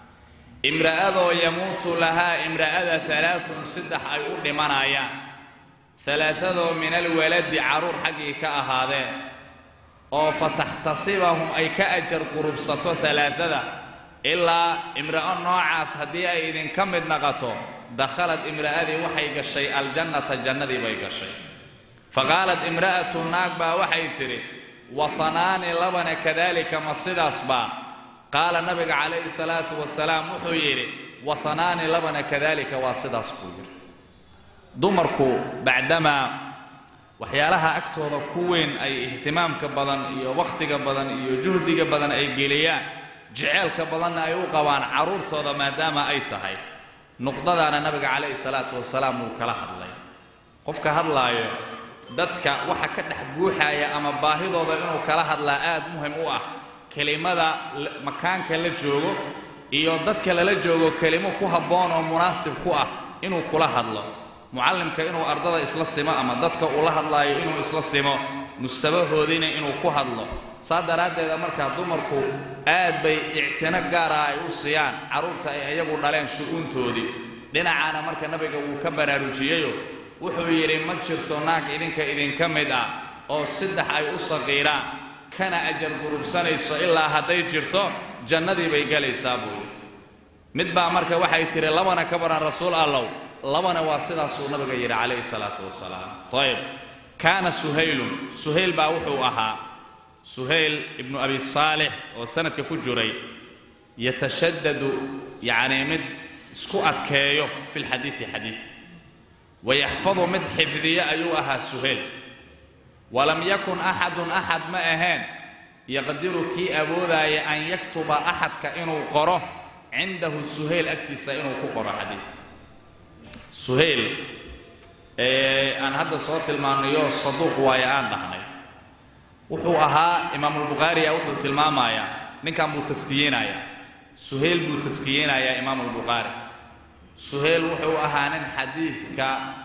imra'adoo yamuutu lahaa imra'ada alaaun saddex ay u dhimanayaan alaaadoo min alwaladi carruur xaggii ka ahaadeen oo fa taxtasibahum ay ka ajar qurubsato alaaada ilaa imra'o noocaas haddii ay idinka mid naqato dakhalad imra'adii waxay gashay aljannata jannadii bay gashay fa qaalat imra'atu naag baa waxay tidhi wahanaani labana kadaalika ma sidaas baa qaala nabiga calayhi salaatu wasalaam wuxuu yidhi wahanaani labana kadaalika waa sidaas buu yidhi dumarku bacdamaa waxyaalaha agtooda ku weyn ay ihtimaamka badan iyo wakhtiga badan iyo juhdiga badan ay geliyaan jeceelka badanna ay u qabaan carruurtooda maadaama ay tahay nuqdadaana nabiga calayhi salaatu wasalaam wuu kala hadlay qofka hadlaayo dadka waxa ka dhex buuxaya ama baahidooda inuu kala hadlaa aad muhim u ah kelimada makaanka la joogo iyo dadka lala joogo kelimo ku habboon oo munaasib ku ah inuu kula hadlo mucallimka inuu ardada isla simo ama dadka uu la hadlaayo inuu isla simo mustabahoodiina inuu ku hadlo saa daraaddeeda markaa dumarku aad bay ictino gaara ay u siiyaan carruurta ay iyagu dhaleen shu'uuntoodii dhinacaana marka nabiga wuu ka baraarujiyeyoo wuxuu yidhi ma jirto naag idinka idinka mid ah oo saddex ay u saqiiraan kana ajar gurubsanayso ilaa hadday jirto jannadii bay gelaysaa buu yidhi mid baa marka waxay tidhi labana ka baran rasuul allow labana waa sidaasuu nabiga yidhi calayhi salaatu wasalaam ayib kaana suhaylun suhayl baa wuxuu ahaa suhayl ibnu abi saalix oo sanadka ku jiray yatashadadu yacnii mid isku adkeeyo fi lxadiidi xadiid wayaxfadu mid xifdiyo ayuu ahaa suhayl walam yakun axadun axad ma ahayn yaqdiru kii awoodaaya an yaktuba axadka inuu qoro cindahu suhayl agtiisa inuu ku qoro xadiid suhayl ee aan hadda soo tilmaanayo saduuq waayo aan dhahnay wuxuu ahaa imaamulbukhaariya wuxuu tilmaamayaa ninkan buu taskiyeynayaa suhayl buu taskiyeynayaa imaamulbukhaari suhayl wuxuu ahaa nin xadiidka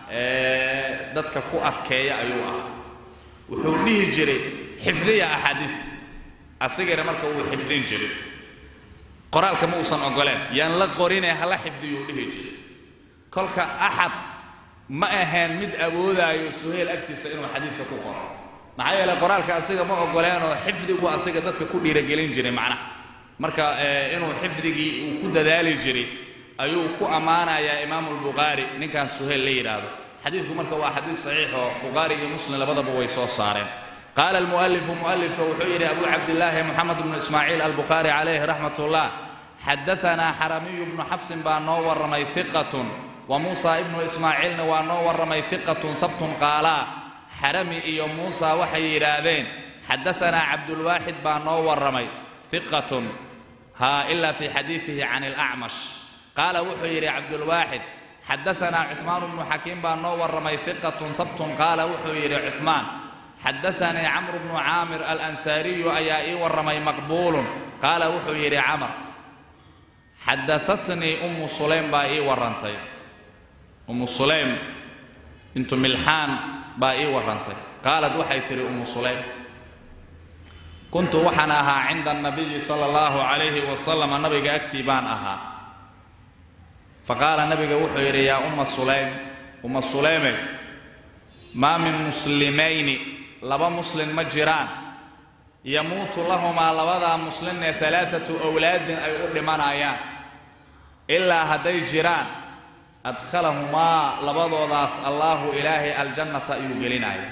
dadka ku adkeeya ayuu ahaa wuxuu dhihi jiray xifdiya axaadiista asigana marka wuu xifdin jiray qoraalka ma uusan ogoleen yaan la qorinee hala xifdiyuu dhihi jiray kolka axad ma ahayn mid awoodaayo suhayl agtiisa inuu xadiidka ku qoro maxaa yeeley qoraalka asiga ma ogoleenoo xifdigu asiga dadka ku dhiiragelin jiray macnaha marka inuu xifdigii uu ku dadaali jiray ayuu ku ammaanayaa imaamu lbukhaari ninkan suhayl la yidhaahdo xadiidku marka waa xadiid saxiix oo bukhaari iyo muslim labadaba way soo saareen qaala almu'alifu mu'alifka wuxuu yidhi abu cabdillaahi moxamed bnu ismaaciil albukhaari calayhi raxmat ullah xadaanaa xaramiyu bnu xafsin baa noo warramay hiqatun wa muusa ibnu ismaaciilna waa noo warramay hiqatun habtun qaalaa xarami iyo muusa waxay yidhaahdeen xadaanaa cabdulwaaxid baa noo warramay hiqatun haa ilaa fii xadiidihi can ilacmash qaala wuxuu yidhi cabdulwaaxid xadaanaa cuhmaan bnu xakiim baa noo warramay hiqatun habtun qaala wuxuu yidhi cuhmaan xadaanii camru bnu caamir alansaariyu ayaa ii warramay maqbuulun qaala wuxuu yidhi camar xadaatnii ummu sulaym baa ii warrantay ummu sulaym bintu milxaan baa ii warrantay qaalad waxay tidhi ummu sulaym kuntu waxaan ahaa cinda anabiyi sala allahu calayhi wasalam nabiga agtii baan ahaa faqaala nabiga wuxuu yidhi yaa umma sulaym umma sulayme maa min muslimayni laba muslin ma jiraan yamuutu lahumaa labadaa muslinne alaaatu awlaadin ay u dhimanayaan ilaa hadday jiraan adkhalahumaa labadoodaas allaahu ilaahay aljannata ayuu gelinaya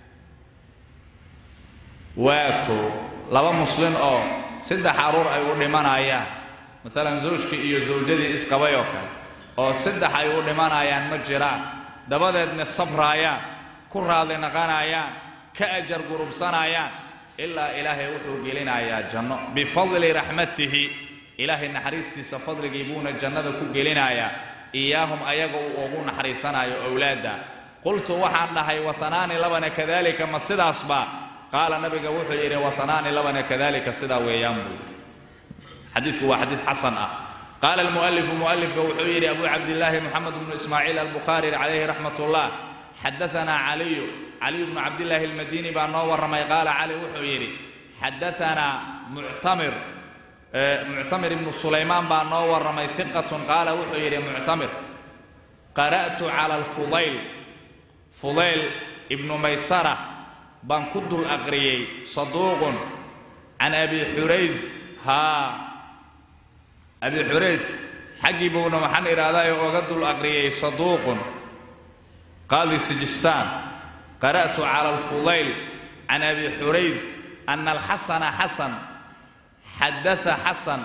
waa koo laba muslin oo saddex carruur ay u dhimanayaan maalan zawjkii iyo zawjadii isqabay oo kale oo saddex ay u dhimanayaan ma jiraan dabadeedna sabraayaan ku raadli naqanayaan ka ajar gurubsanayaan ilaa ilaahay wuxuu gelinayaa janno bifadli raxmatihi ilaahay naxariistiisa fadligii buuna jannada ku gelinayaa iyaahum ayaga uu ugu naxariisanayo owlaadda qultu waxaan dhahay watanaani labana kadalika ma sidaasba qaala nabiga wuxuu yidhi watanaani labana kadalika sidaa weeyaan buu yidhi xadiidku waa xadiid xasan ah qaala almu'alifu mu'alifka wuxuu yidhi abu cabdillaahi moxamed bnu ismaaciil albukhaari calayhi raxmat ullah xadaanaa caliyu caliyu bnu cabdillaahi almadini baa noo warramay qaala cali wuxuu yidhi xadaanaa muctamir muctamir ibnu sulaymaan baa noo warramay hiqatun qaala wuxuu yidhi muctamir qara'tu cala alfudayl fudayl ibnu maysara baan ku dul aqriyey saduuqun can abi xurays haa abi xurays xaggii buuna waxaan idhaahdaa ooga dul aqriyey saduuqun qaadi sijistaan qara'tu cala alfudayl can abi xurays ana alxasana xasan xadaa xasan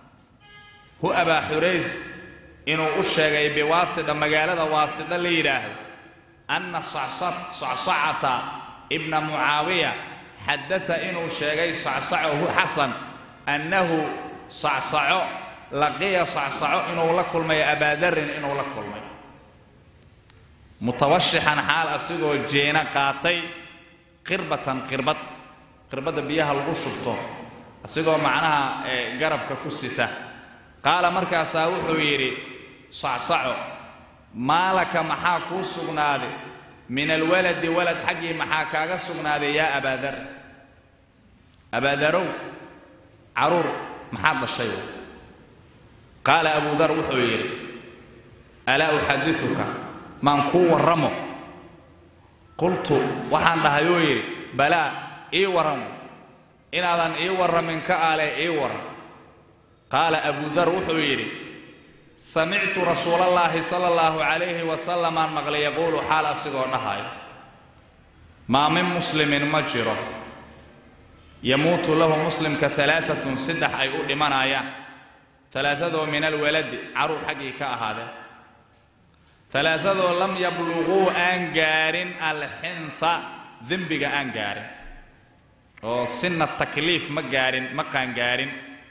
hu abaa xurays inuu u sheegay biwaasida magaalada waasida la yidhaahdo anna sacsacata ibna mucaawiya xadaa inuu sheegay sacsacohu xasan annahu sacsaco laqiya sacsaco inuu la kulmay abaadarin inuu la kulmay mutawashixan xaal asigoo jeena qaatay qirbatan qirbad qirbadda biyaha lagu shubto asigoo macnaha garabka ku sita qaala markaasaa wuxuu yidhi sacsaco maalaka maxaa kuu sugnaaday min alwaladi walad xaggii maxaa kaaga sugnaaday yaa abaadar abaadarow caruur maxaad dhashay qaala abudar wuxuu yidhi alaa uxadiuka maan kuu warramo qultu waxaan dhahay uu yidhi balaa ii warramo inaadan ii warramin ka ale ii warram qaala abudar wuxuu yidhi samictu rasuulallaahi sala allahu calayhi wasalamaan maqlay yaquulu xaal asigoo dhahayo maa min muslimin ma jiro yamuutu lahu muslimka alaaatun saddex ay u dhimanayaan alaaadoo min alwaladi caruur xaggii ka ahaadeen alaaadoo lam yabluquu aan gaarin alxinha dembiga aan gaarin oo sina takliif ma gaarin ma qaangaarin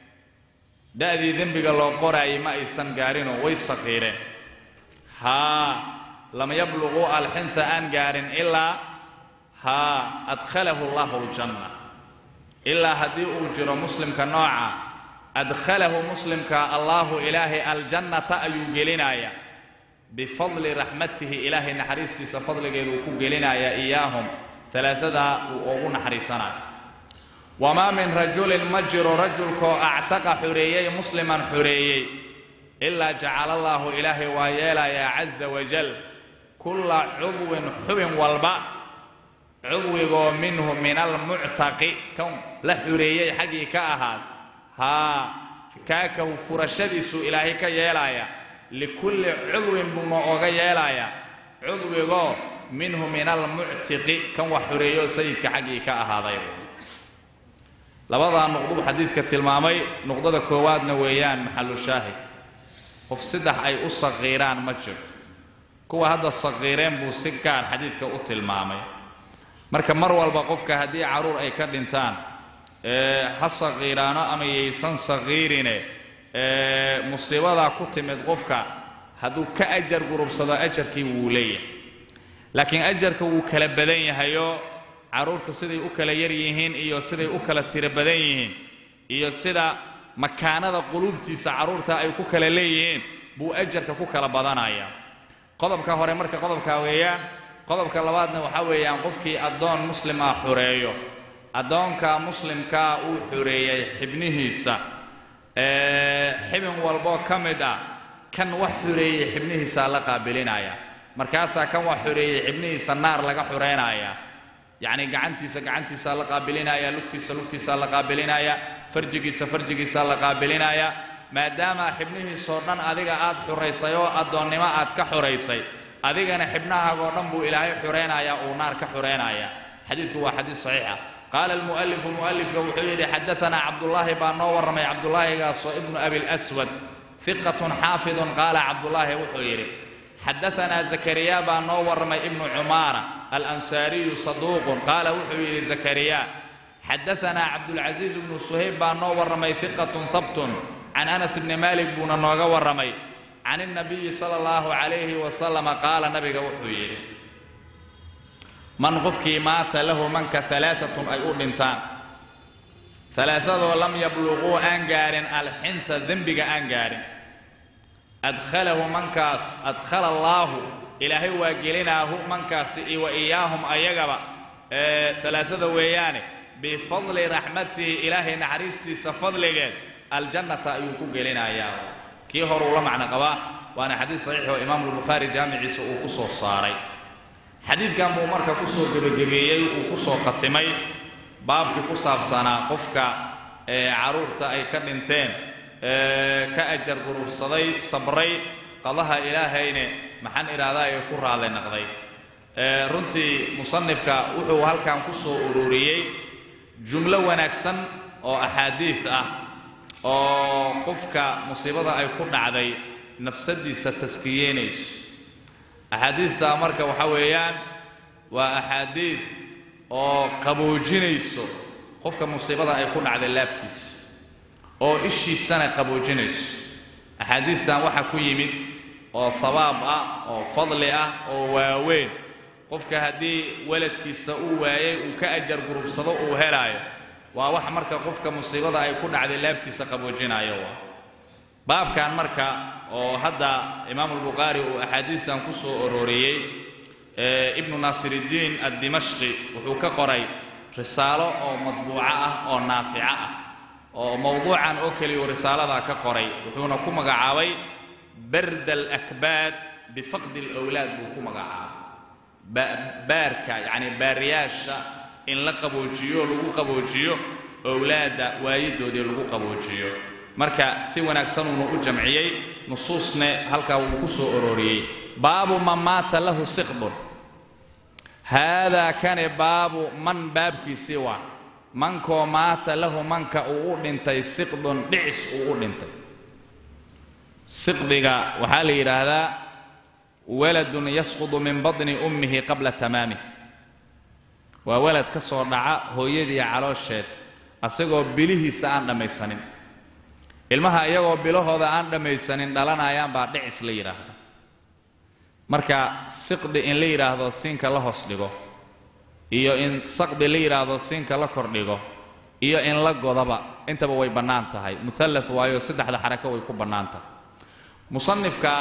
da'dii dembiga loo qoraayay ma aysan gaarinoo way saqiireen haa lam yabluquu alxinha aan gaarin ilaa haa adkhalahu allahu aljanna ilaa haddii uu jiro muslimka nooca adkhalahu muslimka allaahu ilaahay aljannata ayuu gelinayaa bifadli raxmatihi ilaahay naxariistiisa fadligeeduu ku gelinayaa iyaahum talaadadaa uu ugu naxariisanayo wamaa min rajulin ma jiro rajulkoo actaqa xoreeyey musliman xoreeyey ilaa jacala allaahu ilaahay waa yeelayaa caza wajal kulla cudwin xubin walba cudwigoo minhu min almuctaqi kan la xoreeyey xaggii ka ahaad haa kaakahu furashadiisuu ilaahay ka yeelaya likulli cudwin buuna oga yeelayaa cudwigoo minhu min almuctiqi kan wax xoreeyo sayidka xaggii ka ahaaday labadaa nuqduu xadiidka tilmaamay nuqdada koowaadna weeyaan maxalu shaahid qof saddex ay u saqiiraan ma jirto kuwa hadda saqiireen buu si gaar xadiidka u tilmaamay marka mar walba qofka haddii carruur ay ka dhintaan ha saqiiraano ama yaysan saqiirine musiibadaa ku timid qofka hadduu ka ajar gurubsado ajarkii wuu leeyahay laakiin ajarka wuu kala badan yahayoo carruurta siday u kala yar yihiin iyo siday u kala tiro badan yihiin iyo sida makaanada quluubtiisa carruurta ay ku kala leeyihiin buu ajarka ku kala badanaya qodobka hore marka qodobkaa weeyaan qodobka labaadna waxaa weeyaan qofkii addoon muslim ah xoreeyo addoonka muslimkaa uu xoreeyey xibnihiisa xibin walboo ka mid ah kan wax xoreeyey xibnihiisaa la qaabilinaya markaasaa kan wax xoreeyey xibnihiisa naar laga xoreynaya yacni gacantiisa gacantiisaa la qaabilinaya lugtiisa lugtiisaa la qaabilinaya farjigiisa farjigiisaa la qaabilinaya maadaama xibnihiisoo dhan adiga aad xuraysay oo addoonnimo aad ka xuraysay adigana xibnahaagoo dhan buu ilaahay xuraynayaa uu naar ka xuraynaya xadiidku waa xadiid saxiixa qaala almu'alifu mu'alifka wuxuu yidhi xadaanaa cabdullaahi baa noo warramay cabdullaahigaasoo ibnu abilaswad fiqatun xaafidun qaala cabdullaahi wuxuu yidhi xadaanaa zakariya baa noo warramay ibnu cumaara alansaariyu saduuqun qaala wuxuu yidhi zakariya xadaanaa cabdulcasiis ibnu suhayb baa noo warramay fiqatun habtun can anas bni maalik buuna nooga warramay can الnabiyi sala اllahu calayhi wasalama qaala nabiga wuxuu yidhi man qofkii maata lahu manka alaaatun ay u dhintaan alaaadoo lam yabluquu aan gaarin alxinha dembiga aan gaarin adkhalahu mankaas adkhala allaahu ilaahay waa gelinaahu mankaasi wa iyaahum ayagaba alaaada weeyaane bifadli raxmatihi ilaahay naxariistiisa fadligeed aljannata ayuu ku gelinayaa kii hore uu la macno qabaa waana xadiid saxiix oo imaamu lbukhaari jaamiciisa uu ku soo saaray xadiidkan buu marka ku soo gebagabeeyey uu ku soo qatimay baabkii ku saabsanaa qofka carruurta ay ka dhinteen ka ajar gurubsaday sabray qadaha ilaahayne maxaan idhaahdaa ee ku raadlay naqday runtii musanifka wuxuu halkan ku soo ururiyey jumlo wanaagsan oo axaadiid ah oo qofka musiibada ay ku dhacday nafsadiisa taskiyeynayso axaadiidtaa marka waxa weeyaan waa axaadiid oo qaboojinayso qofka musiibada ay ku dhacday laabtiisa oo ishiisana qaboojinayso axaadiidtan waxaa ku yimid oo habaab ah oo fadli ah oo waaweyn qofka haddii waladkiisa uu waayay uu ka ajar gurubsado uu helaayo waa wax marka qofka musiibada ay ku dhacday laabtiisa qaboojinayo waa baabkan marka oo hadda imaamu albukhaari uu axaadiistan ku soo arooriyey ibnu naasiriddiin addimashqi wuxuu ka qoray risaalo oo madbuuco ah oo naafico ah oo mowduucan oo keliyuu risaaladaa ka qoray wuxuuna ku magacaabay barda alakbaad bifaqdi alawlaad buu ku magacaabay baarka yacni baariyaasha in la qaboojiyo lagu qaboojiyo owlaadda waayidoodii lagu qaboojiyo marka si wanaagsanuuna u jamciyey nusuusne halkaa wuu ku soo arooriyey baabu man maata lahu siqdun haadaa kani baabu man baabkiisii waa mankoo maata lahu manka uu u dhintay siqdun dhicis uu u dhintay siqdiga waxaa la yidhaahdaa waladun yasqudu min badni ummihi qabla tamaamih waa walad ka soo dhaca hooyadii caloosheed asagoo bilihiisa aan dhammaysanin ilmaha iyagoo bilahooda aan dhammaysanin dhalanayaan baa dhicis la yidhaahda marka siqdi in la yidhaahdo siinka la hoos dhigo iyo in saqdi la yidhaahdo siinka la kordhigo iyo in la godaba intaba way bannaan tahay muhallat waayo saddexda xarako way ku bannaan tahay musanifka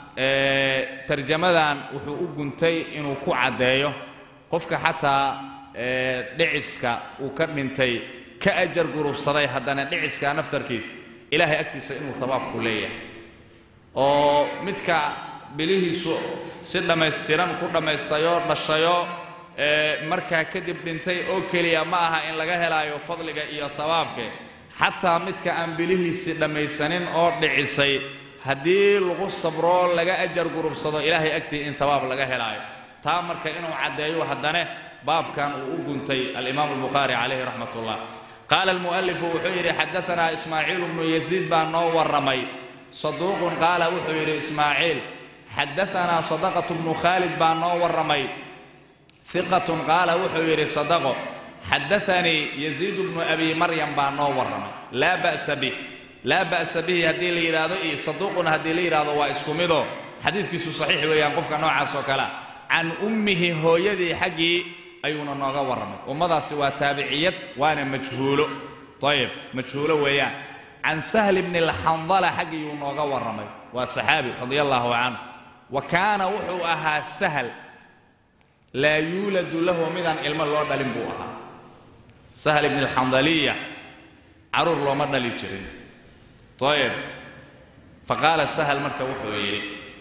tarjamadan wuxuu u guntay inuu ku caddeeyo qofka xataa dhiciska uu ka dhintay ka ajar gurubsaday haddana dhiciska naftarkiisa ilaahay agtiisa inuu habaabku leeyahay oo midka bilihiisu si dhammaystiran ku dhammaystayoo dhashayoo markaa kadib dhintay oo keliya ma aha in laga helaayo fadliga iyo habaabke xataa midka aan bilihiisii dhammaysanin oo dhicisay haddii lagu sabro laga ajar gurubsado ilaahay agtii in hawaab laga helaayo taa marka inuu caddeeyo haddane baabkan uu u guntay alimaamu albukhaari calayhi raxmat ullah qaala almu'alifu wuxuu yidhi xadaanaa ismaaciilu bnu yaziid baa noo warramay saduuqun qaala wuxuu yidhi ismaaciil xadaanaa sadaqatu bnu khaalid baa noo warramay hiqatun qaala wuxuu yidhi sadaqo xadaanii yaziidu bnu abi maryam baa noo warramay laa ba'sa bih laa ba'sa bihi haddii la yidhaahdo iyo saduuqun haddii la yidhaahdo waa isku midoo xadiidkiisu saxiix weeyaan qofka noocaas oo kalea can ummihi hooyadii xaggii ayuuna nooga warramay ummadaasi waa taabiciyad waana majhuulo ayib majhuulo weeyaan can sahl bni alxandala xaggiiyuu nooga warramay waa saxaabi radia allaahu canhu wa kaana wuxuu ahaa sahl laa yuuladu lahu midaan ilmo loo dhalin buu ahaa sahl ibni alxandaliya caruur looma dhali jirin ayib faqaala sahl marka wuxuu yidhi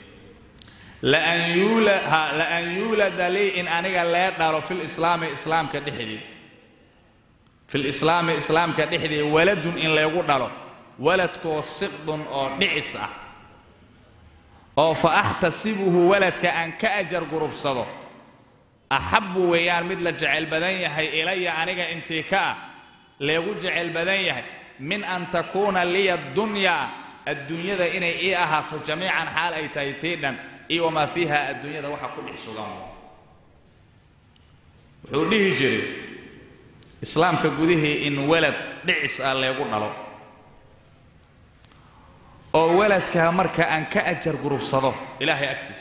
laan yuulada lii in aniga lee dhalo filislaami islaamka dhexdii filislaami islaamka dhexdii waladun in laygu dhalo waladkoo siqdun oo dhicis ah oo fa axtasibuhu waladka aan ka ajar gurubsado axabbu weeyaan mid la jecel badan yahay ilaya aniga intii ka ah leegu jecel badan yahay min an takuuna liya dunyaa adduunyada inay ii ahaato jamiican xaal ay tahay tii dhan iyo wamaa fiiha adduunyada waxa ku dhex sugan wuxuu dhihi jiray islaamka gudihii in walad dhicis ah leegu dhalo oo waladkaa marka aan ka ajar gurubsado ilaahay agtiis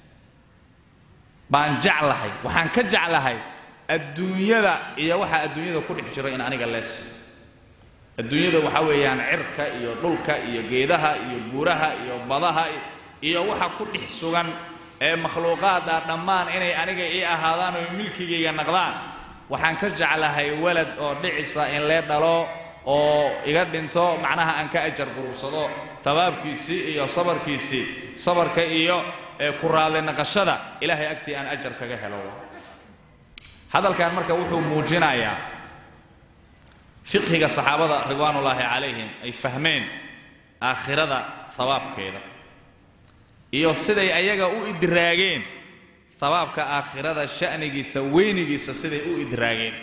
baan jeclahay waxaan ka jeclahay adduunyada iyo waxa adduunyada ku dhex jiro in aniga lees adduunyada waxaa weeyaan cirka iyo dhulka iyo geedaha iyo buuraha iyo badaha iyo waxa ku dhex sugan ee makhluuqaada dhammaan inay aniga ii ahaadaan oo milkigayga naqdaan waxaan ka jeclahay walad oo dhicisa in lee dhalo oo iga dhinto macnaha aan ka ajar gurursado tabaabkiisii iyo sabarkiisii sabarka iyo ku raadli naqashada ilaahay agtii aan ajar kaga helo hadalkan marka wuxuu muujinayaa fiqhiga saxaabada ridwaanullaahi calayhim ay fahmeen aakhirada hawaabkeeda iyo siday ayaga u idraageen habaabka aakhirada sha'nigiisa weynigiisa siday u idraageen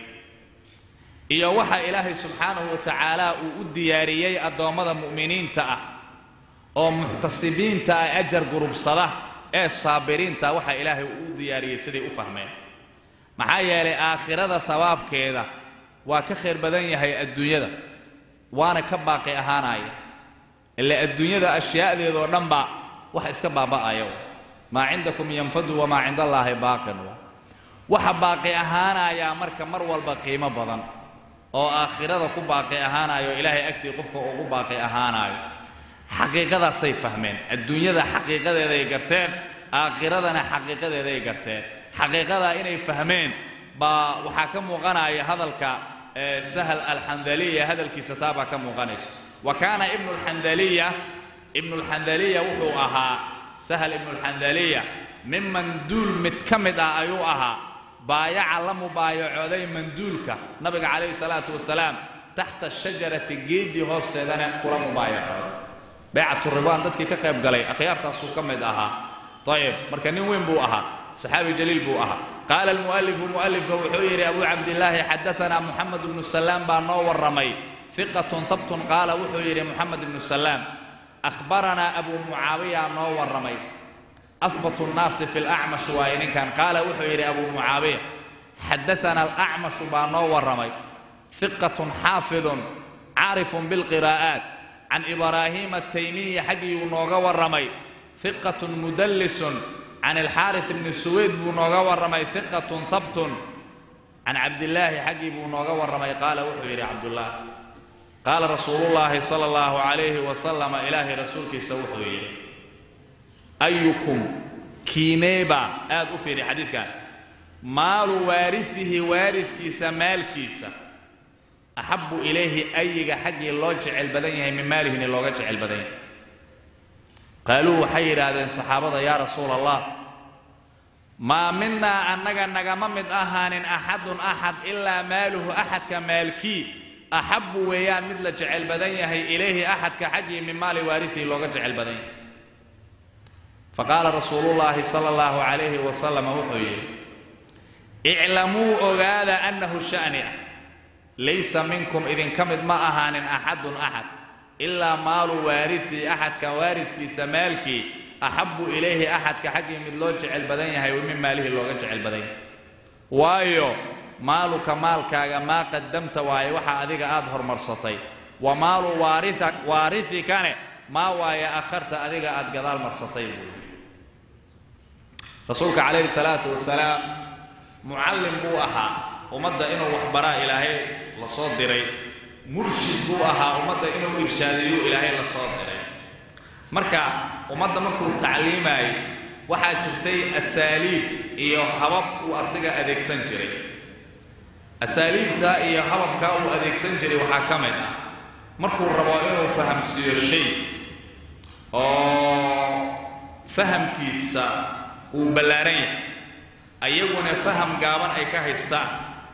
iyo waxa ilaahay subxaanahu wa tacaala uu u diyaariyey addoommada mu'miniinta ah oo muxtasibiinta ah ajar gurubsada ee saabiriinta waxa ilaahay uu u diyaariyey siday u fahmeen maxaa yeelay aakhirada habaabkeeda waa ka khayr badan yahay adduunyada waana ka baaqi ahaanaya ila adduunyada ashyaadeedoo dhanba wax iska baaba'aya maa cindakum yanfadu wamaa cinda allaahi baaqin waxa baaqi ahaanayaa marka mar walba qiimo badan oo aakhirada ku baaqi ahaanayo ilaahay agtii qofka ugu baaqi ahaanayo xaqiiqadaasay fahmeen adduunyada xaqiiqadeeday garteen aakhiradana xaqiiqadeeday garteen xaqiiqadaa inay fahmeen baa waxaa ka muuqanaya hadalka sahl alxandaliya hadalkiisa taa baa ka muuqanaysa wa kaana ibnu alxandaliya ibnu alxandaliya wuxuu ahaa sahl ibnu alxandaliya miman duul mid ka mid ah ayuu ahaa baayaca la mubaayacooday manduulka nabiga calayhi salaatu wasalaam taxta shajarati geeddii hoosteedana kula mubaayacooday baycatu ridwaan dadkii ka qayb galay akhyaartaasuu ka mid ahaa ayib marka nin weyn buu ahaa saxaabi jaliil buu ahaa qaala almu'alifu mu'alifka wuxuu yidhi abuu cabdillaahi xadaanaa muxamed ibnu salaam baa noo warramay hiqatun habtun qaala wuxuu yidhi muxamed ibnu salaam akhbaranaa abuu mucaawiya noo warramay ahbatu nnaasi fi lacmash waaye ninkan qaala wuxuu yidhi abuu mucaawiya xadaanaa alacmashu baa noo warramay hiqatun xaafidun caarifun bilqiraa'aat can ibraahiima ataymiyi xaggiyuu nooga warramay hiqatun mudallisun can alxaaris ibni suweyd buu nooga warramay hiqatun habtun can cabdillaahi xaggii buu nooga warramay qaala wuxuu yidhi cabdullah qaala rasuulullaahi sala allahu calayhi wasalama ilaahay rasuulkiisa wuxuu yidhi ayukum kiineeba aad u fiidhi xadiidkan maalu waarifihi waaridkiisa maalkiisa axabbu ilayhi ayiga xaggii loo jecel badan yahay min maalihini looga jecel badan yahay qaaluu waxay yidhaahdeen saxaabada yaa rasuula allah maa minaa annaga nagama mid ahaanin axadun axad ilaa maaluhu axadka maalkii axabbu weeyaan mid la jecel badan yahay ilayhi axadka xaggii min maali waarihihi looga jecel badan yahay faqaala rasuulullaahi sala allahu calayhi wasalam wuxuu yidhi iclamuu ogaada annahu sha'ni ah laysa minkum idinka mid ma ahaanin axadun axad ilaa maalu waaridii axadka waaridkiisa maalkii axabbu ilayhi axadka xaggii mid loo jecel badan yahay min maalihi looga jecel badan yahay waayo maaluka maalkaaga maa qadamta waaye waxa adiga aad hormarsatay wa maalu waaria waarithikane maa waaye akharta adiga aad gadaal marsatay buu yidhi rasuulka calayhi salaatu wasalaam mucallim buu ahaa ummadda inuu waxbaraa ilaahay la soo diray murshid buu ahaa ummadda inuu irshaadiyo ilaahay la soo diray marka ummadda markuu tacliimaayay waxaa jirtay asaaliib iyo habab uu asiga adeegsan jiray asaaliibta iyo hababkaa uu adeegsan jiray waxaa ka mid ah markuu rabo inuu fahamsiiyo shay oo fahamkiisa uu ballaaran yahay ayaguna faham gaaban ay ka haystaan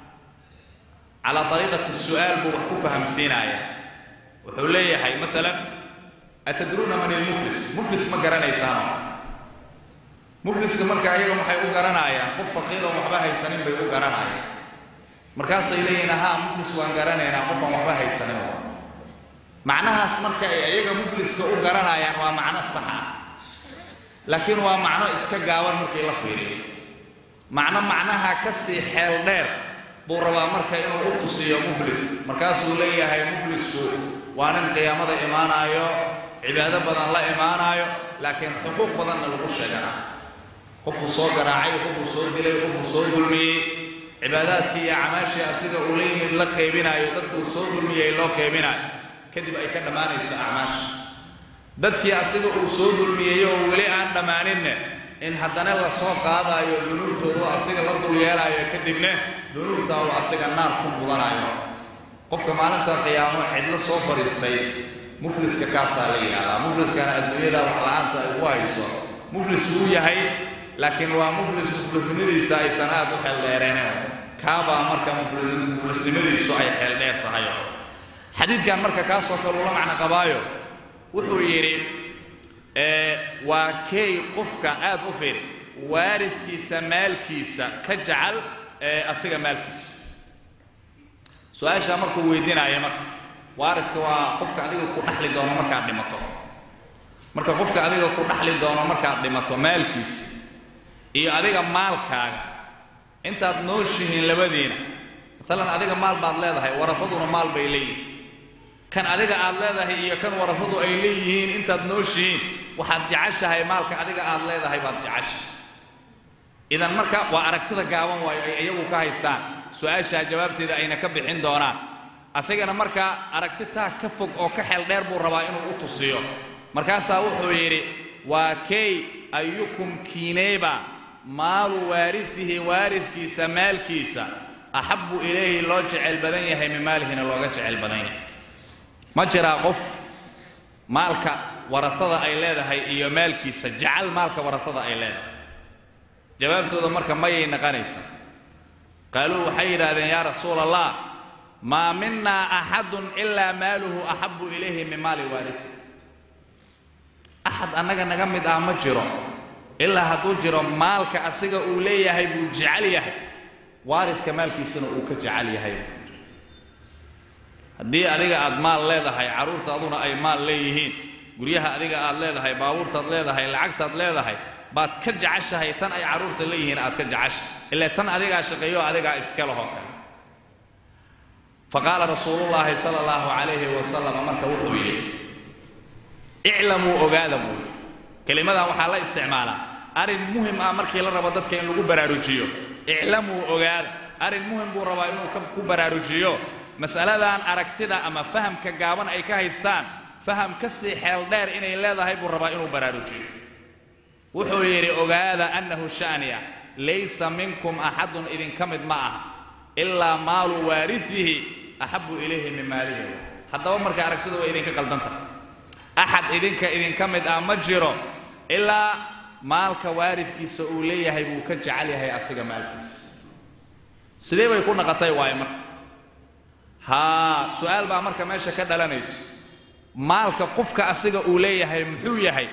calaa dariiqati su'aal buu wax ku fahamsiinaaya wuxuu leeyahay maalan atadruuna man ilmuflis muflis ma garanaysaano mufliska marka ayaga waxay u garanayaan qof faqiiroon waxba haysanin bay u garanayaan markaasay leeyihin ahaa muflis waan garanaynaa qofaan waxba haysanin macnahaas marka ay ayaga mufliska u garanayaan waa macno sax ah laakiin waa macno iska gaaban markii la fiiriyo macno macnaha ka sii xeel dheer buu rabaa marka inuu u tusiyo muflis markaasuu leeyahay muflisku waa nin qiyaamada imaanaayo cibaado badan la imaanaayo laakiin xuquuq badanna lagu sheegana qofuu soo garaacay qofuu soo dilay qofuu soo dulmiyey cibaadaadkii iyo camaashii asiga uu la yimid la qeybinaayo dadkuu soo dulmiyey loo qeybinaayo kadib ay ka dhammaanayso acmaasha dadkii asiga uu soo dulmiyey oo weli aan dhammaaninne in haddana la soo qaadaayo dunuubtoodu asiga la dul yeelaayo kadibna dunuubtaa uu asiga naar ku mudanayo qofka maalinta qiyaamo cidlo soo fadhiistay mufliska kaasaa la yidhaahdaa mufliskana adduunyada wax la-aanta ay ku hayso muflis wuu yahay laakiin waa muflis muflisnimadiisa aysan aad u xeeldheereeneen kaabaa marka muflisnimadiisu ay xeeldheer tahay xadiidkan marka kaasoo kale ula macno qabaayo wuxuu yidhi waa kay qofka aad u firi waaridkiisa maalkiisa ka jecel asiga maalkiisa su-aashaa markuu weydiinaayo marka waaridka waa qofka adiga ku dhaxli doono markaad dhimato marka qofka adiga ku dhaxli doono markaad dhimato maalkiisa iyo adiga maalkaaga intaad nooshihiin labadiina maalan adiga maal baad leedahay warafaduna maal bay leeyihin kan adiga aad leedahay iyo kan warafadu ay leeyihiin intaad nooshihiin waxaad jeceshahay maalka adiga aad leedahay baad jeceshahay idan marka waa aragtida gaaban waayo ay iyagu ka haystaan su-aashaa jawaabteeda ayna ka bixin doonaan asagana marka aragti taa ka fog oo ka xeel dheer buu rabaa inuu u tusiyo markaasaa wuxuu yidhi waa kay ayukum kiineyba maalu waaridihi waaridkiisa maalkiisa axabbu ilayhi loo jecel badan yahay min maalihina looga jecel badan yahay ma jiraa qof maalka warasada ay leedahay iyo maalkiisa jecel maalka warasada ay leedahay jawaabtooda marka mayay naqanaysa qaaluu waxay yidhaahdeen yaa rasuula allah maa minaa axadun ilaa maaluhu axabbu ilayhi min maali waarisi axad annaga naga mid ah ma jiro ilaa hadduu jiro maalka asiga uu leeyahay buu jecel yahay waaridka maalkiisuna uu ka jecel yahay haddii adiga aad maal leedahay carruurtaaduna ay maal leeyihiin guryaha adiga aad leedahay baabuurtaad leedahay lacagtaad leedahay baad ka jeceshahay tan ay carruurta leeyihiin aad ka jeceshahay ilaa tan adigaa shaqeeyo adigaa iska lahoo kale faqaala rasuulullaahi sala allahu calayhi wasalam marka wuxuu yidhi iclamuu ogaada buu yidhi kelimadan waxaa la isticmaalaa arrin muhim ah markii la rabo dadka in lagu baraarujiyo iclamuu ogaada arrin muhim buu rabaa inuu ku baraarujiyo mas'aladan aragtida ama fahamka gaaban ay ka haystaan faham ka sii xeel dheer inay leedahay buu rabaa inuu baraarujiyo wuxuu yidhi ogaada annahu sha'niya laysa minkum axadun idinka mid ma aha ilaa maalu waaridihi axabbu ilayhi min maalihi haddaba marka aragtida waa idinka qaldanta axad idinka idinka mid ah ma jiro ilaa maalka waaridkiisa uu leeyahay buu ka jecel yahay asiga maalkiisa sidee bay ku naqatay waaye marka haa su-aal baa marka meesha ka dhalanayso maalka qofka asiga uu leeyahay muxuu yahay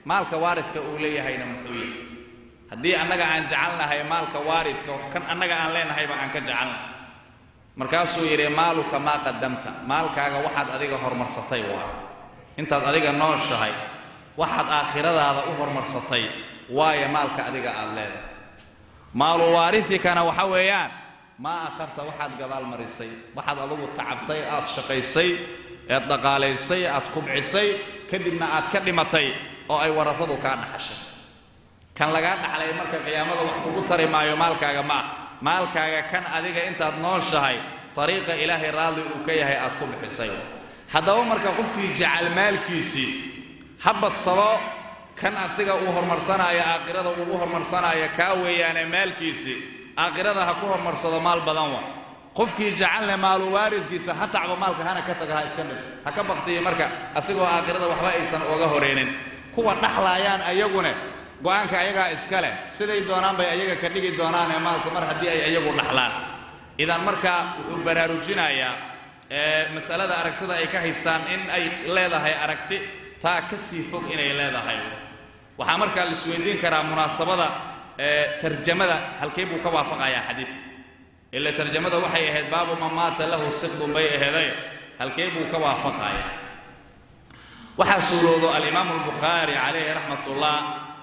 maalka waaridka uu leeyahayna muxuu yahay haddii annaga aan jecelnahay maalka waaridka kan annaga aan leenahayba aan ka jecelnahay markaasuu yidhi maaluka maa qadamta maalkaaga waxaad adiga horumarsatay waa intaad adiga nooshahay waxaad aakhiradaada u horumarsatay waayo maalka adiga aad leedahay maalu waarithikana waxa weeyaan maa akharta waxaad gadaal marisay waxaad adugu tacabtay aad shaqaysay eed dhaqaalaysay aad kubcisay kadibna aad ka dhimatay oo ay warasadu kaa dhaxashay kan lagaa dhaxlay marka qiyaamada wax kugu tari maayo maalkaaga ma ah maalkaaga kan adiga intaad nooshahay dariiqa ilaahay raalli uu ka yahay aad ku bixisay haddaba marka qofkii jecel maalkiisii ha badsado kan asiga uu horumarsanaayo aakhirada ugu horumarsanaayo kaa weeyaane maalkiisii aakhirada ha ku horumarsado maal badan wa qofkii jecelne maalu waaridkiisa ha tacbo maalka hana ka taga ha iska dhig ha ka baktiyo marka asigoo aakhirada waxba aysan oga horeynin kuwa dhaxlaayaan ayagune go-aanka ayagaa iska leh siday doonaan bay ayaga ka dhigi doonaanee maalka mar haddii ay ayagu dhaxlaan idan marka wuxuu baraarujinayaa masalada aragtida ay ka haystaan in ay leedahay aragti taa ka sii fog inay leedahay waxaa markaa la isweydiin karaa munaasabada tarjamada halkee buu ka waafaqayaa xadiidka ila tarjamada waxay ahayd baabu man maata lahu siqdun bay aheeday halkee buu ka waafaqayaa waxaa suuroodo alimaamu albukhaari calayhi raxmat ullah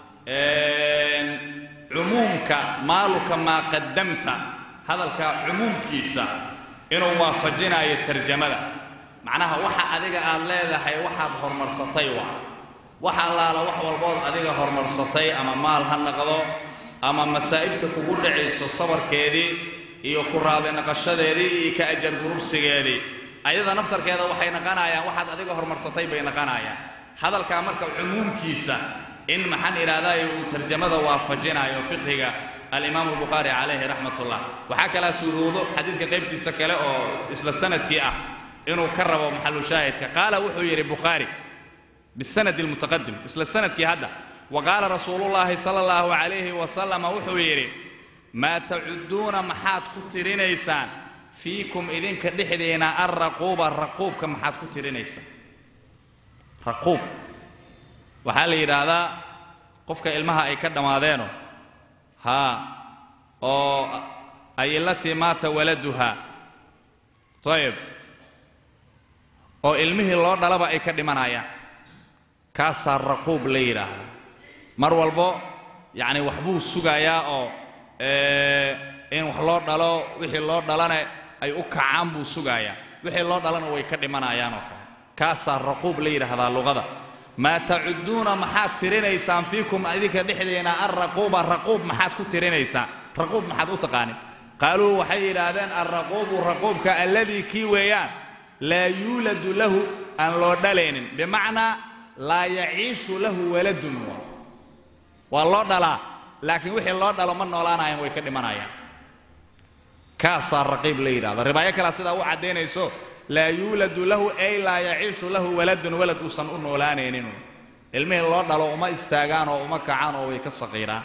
cumuumka maaluka maa qadamta hadalka cumuumkiisa inuu waafajinayo tarjamada macnaha waxa adiga aad leedahay waxaad horumarsatay waa wax allaala wax walbood adiga horumarsatay ama maal ha naqdo ama masaa'ibta kugu dhacayso sabarkeedii iyo ku raadi naqashadeedii iyo ka ajar gurubsigeedii ayada naftarkeeda waxay naqanayaan waxaad adiga horumarsatay bay naqanayaan hadalkaa marka cumuumkiisa in maxaan idhaahdaay uu tarjamada waafajinayo fiqhiga alimaamu albukhaari calayhi raxmat ullah waxaa kalaa suuroodo xadiidka qaybtiisa kale oo isla sanadkii ah inuu ka rabo maxalu shaahidka qaala wuxuu yidhi bukhaari bisanadi almutaqadim isla sanadkii hadda wa qaala rasuulullaahi sala allahu calayhi wasalama wuxuu yidhi maa tacuduuna maxaad ku tirinaysaan fiikum idinka dhexdeena alraquuba raquubka maxaad ku tirinaysaan raquub waxaa la yidhaahdaa qofka ilmaha ay ka dhammaadeenoo haa oo ay ilatii maata waladuhaa ayib oo ilmihii loo dhalaba ay ka dhimanayaan kaasaa raquub la yidhaahda mar walbo yacni waxbuu sugayaa oo in wax loo dhalo wixii loo dhalane ay u kacaan buu sugayaa wixii loo dhalana way ka dhimanayaan oo kale kaasaa raquub la yidhaahdaa luqada maa tacuduuna maxaad tirinaysaan fiikum idinka dhexdeena alraquuba raquub maxaad ku tirinaysaan raquub maxaad u taqaanin qaaluu waxay yidhaahdeen alraquubu raquubka alladii kii weeyaan laa yuuladu lahu aan loo dhalaynin bimacnaa laa yaciishu lahu waladun waa loo dhalaa laakiin wixii loo dhalo ma noolaanayaan way ka dhimanayaan kaasaa raqiib la yidhahda ribaayo kalea sidaa u caddaynayso laa yuuladu lahu ay laa yaciishu lahu waladun walad uusan u noolaanaynin ilmihii loo dhalo uma istaagaan oo uma kacaan oo way ka saqiiraan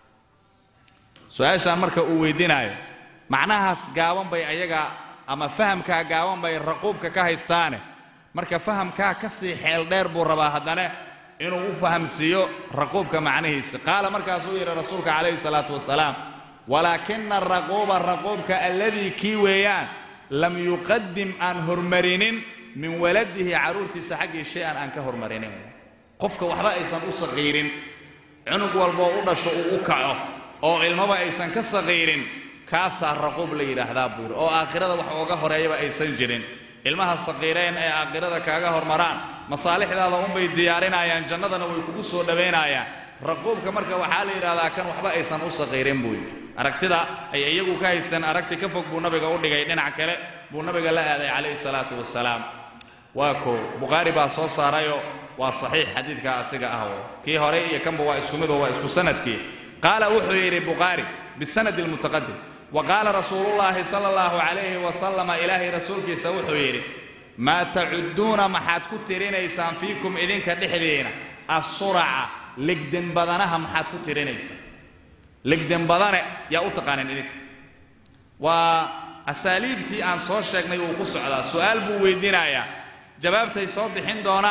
su-aashaan marka uu weydiinaayo macnahaas gaaban bay ayaga ama fahamkaa gaaban bay raquubka ka haystaane marka fahamkaa ka sii xeel dheer buu rabaa haddana inuu u fahamsiiyo raquubka macnihiisa qaala markaasuu yidhi rasuulka calayhi salaatu wasalaam walaakina araquuba raquubka alladii kii weeyaan lam yuqadim aan hormarinin min waladihi carruurtiisa xaggii shay-an aan ka hormarinin qofka waxba aysan u saqiirin cunug walboo u dhasho uu u kaco oo ilmaba aysan ka saqiirin kaasaa raquub la yidhaahdaa buu yidhi oo aakhirada wax ooga horeeyaba aysan jirin ilmaha saqiireen ee aakhirada kaaga hormaraan masaalixdaada unbay diyaarinayaan jannadana way kugu soo dhowaynayaan raquubka marka waxaa la yidhahdaa kan waxba aysan u saqiirin buu yidhi aragtida ay iyagu ka haysteen aragti ka fog buu nabiga u dhigay dhinac kale buu nabiga la aaday calayhi salaatu wasalaam waa koo bukhaari baa soo saarayoo waa saxiix xadiidka asiga ah kii hore iyo kanba waa isku midoo waa isku sanadkii qaala wuxuu yidhi bukhaari bisanadi almutaqadim wa qaala rasuulullaahi sala allahu calayhi wasalama ilaahay rasuulkiisa wuxuu yidhi maa tacuduuna maxaad ku tirinaysaan fiikum idinka dhexdiina assuraca legden badanaha maxaad ku tirinaysaan legden badane yaa u taqaanin idinka waa asaaliibtii aan soo sheegnay wuu ku socdaa su'aal buu weydiinayaa jawaabtay soo bixin doonaan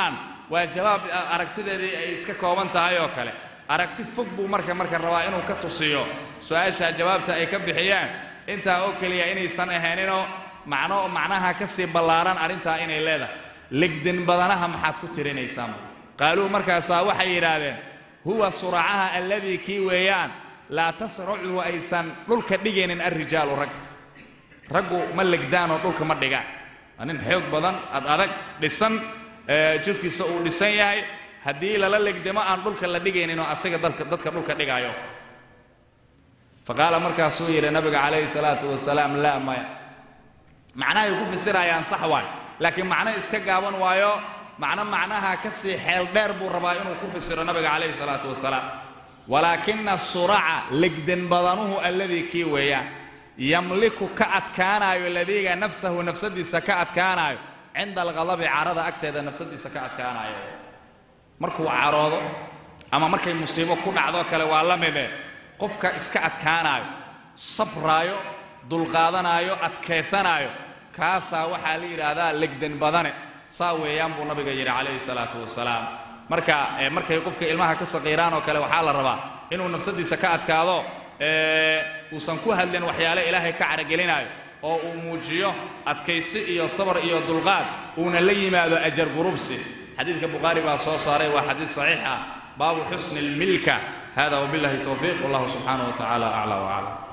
waa jawaab aragtideedii ay iska kooban tahay oo kale aragti fog buu marka marka rabaa inuu ka tusiyo su-aashaa jawaabta ay ka bixiyaan intaa oo keliya inaysan ahayninoo macno macnaha ka sii ballaaran arrintaa inay leedahay legdin badanaha maxaad ku tirinaysaan qaaluu markaasaa waxay yidhaahdeen huwa suracaha alladii kii weeyaan laa tasracuhu aysan dhulka dhigaynin alrijaalu rag raggu ma legdaanoo dhulka ma dhigaan waa nin xoog badan ad adag dhisan jirkiisa uu dhisan yahay haddii lala legdamo aan dhulka la dhigayninoo asaga dadka dadka dhulka dhigaayo faqaala markaasuu yidhi nabiga calayhi salaatu wasalaam laa maya macnahay ku fasirayaan sax waay laakiin macno iska gaaban waayo macno macnaha ka sii xeel dheer buu rabaa inuu ku fasiro nabiga calayhi salaatu wasalaam walaakina suraca legdan badanuhu alladii kii weeyaan yamliku ka adkaanaayo ladiiga nafsahu nafsadiisa ka adkaanaayo cinda alghadabi carada agteeda nafsadiisa ka adkaanaayo markuu caroodo ama markay musiibo ku dhacdo kale waa la mide qofka iska adkaanaayo sabraayo dulqaadanaayo adkaysanaayo kaasaa waxaa la yidhaahdaa legdan badane saa weeyaan buu nabiga yidhi calayhi salaatu wasalaam marka markay qofka ilmaha ka saqiiraan oo kale waxaa la rabaa inuu nafsadiisa ka adkaado uusan ku hadlin waxyaale ilaahay ka caragelinaayo oo uu muujiyo adkaysi iyo sabar iyo dulqaad uuna la yimaado ajar gurubsi xadiidka bukhaari baa soo saaray waa xadiid saxiix ah baabu xusni lmilka hada wabillahi towfiiq wallahu subxaanaه wa tacaala aclى waclam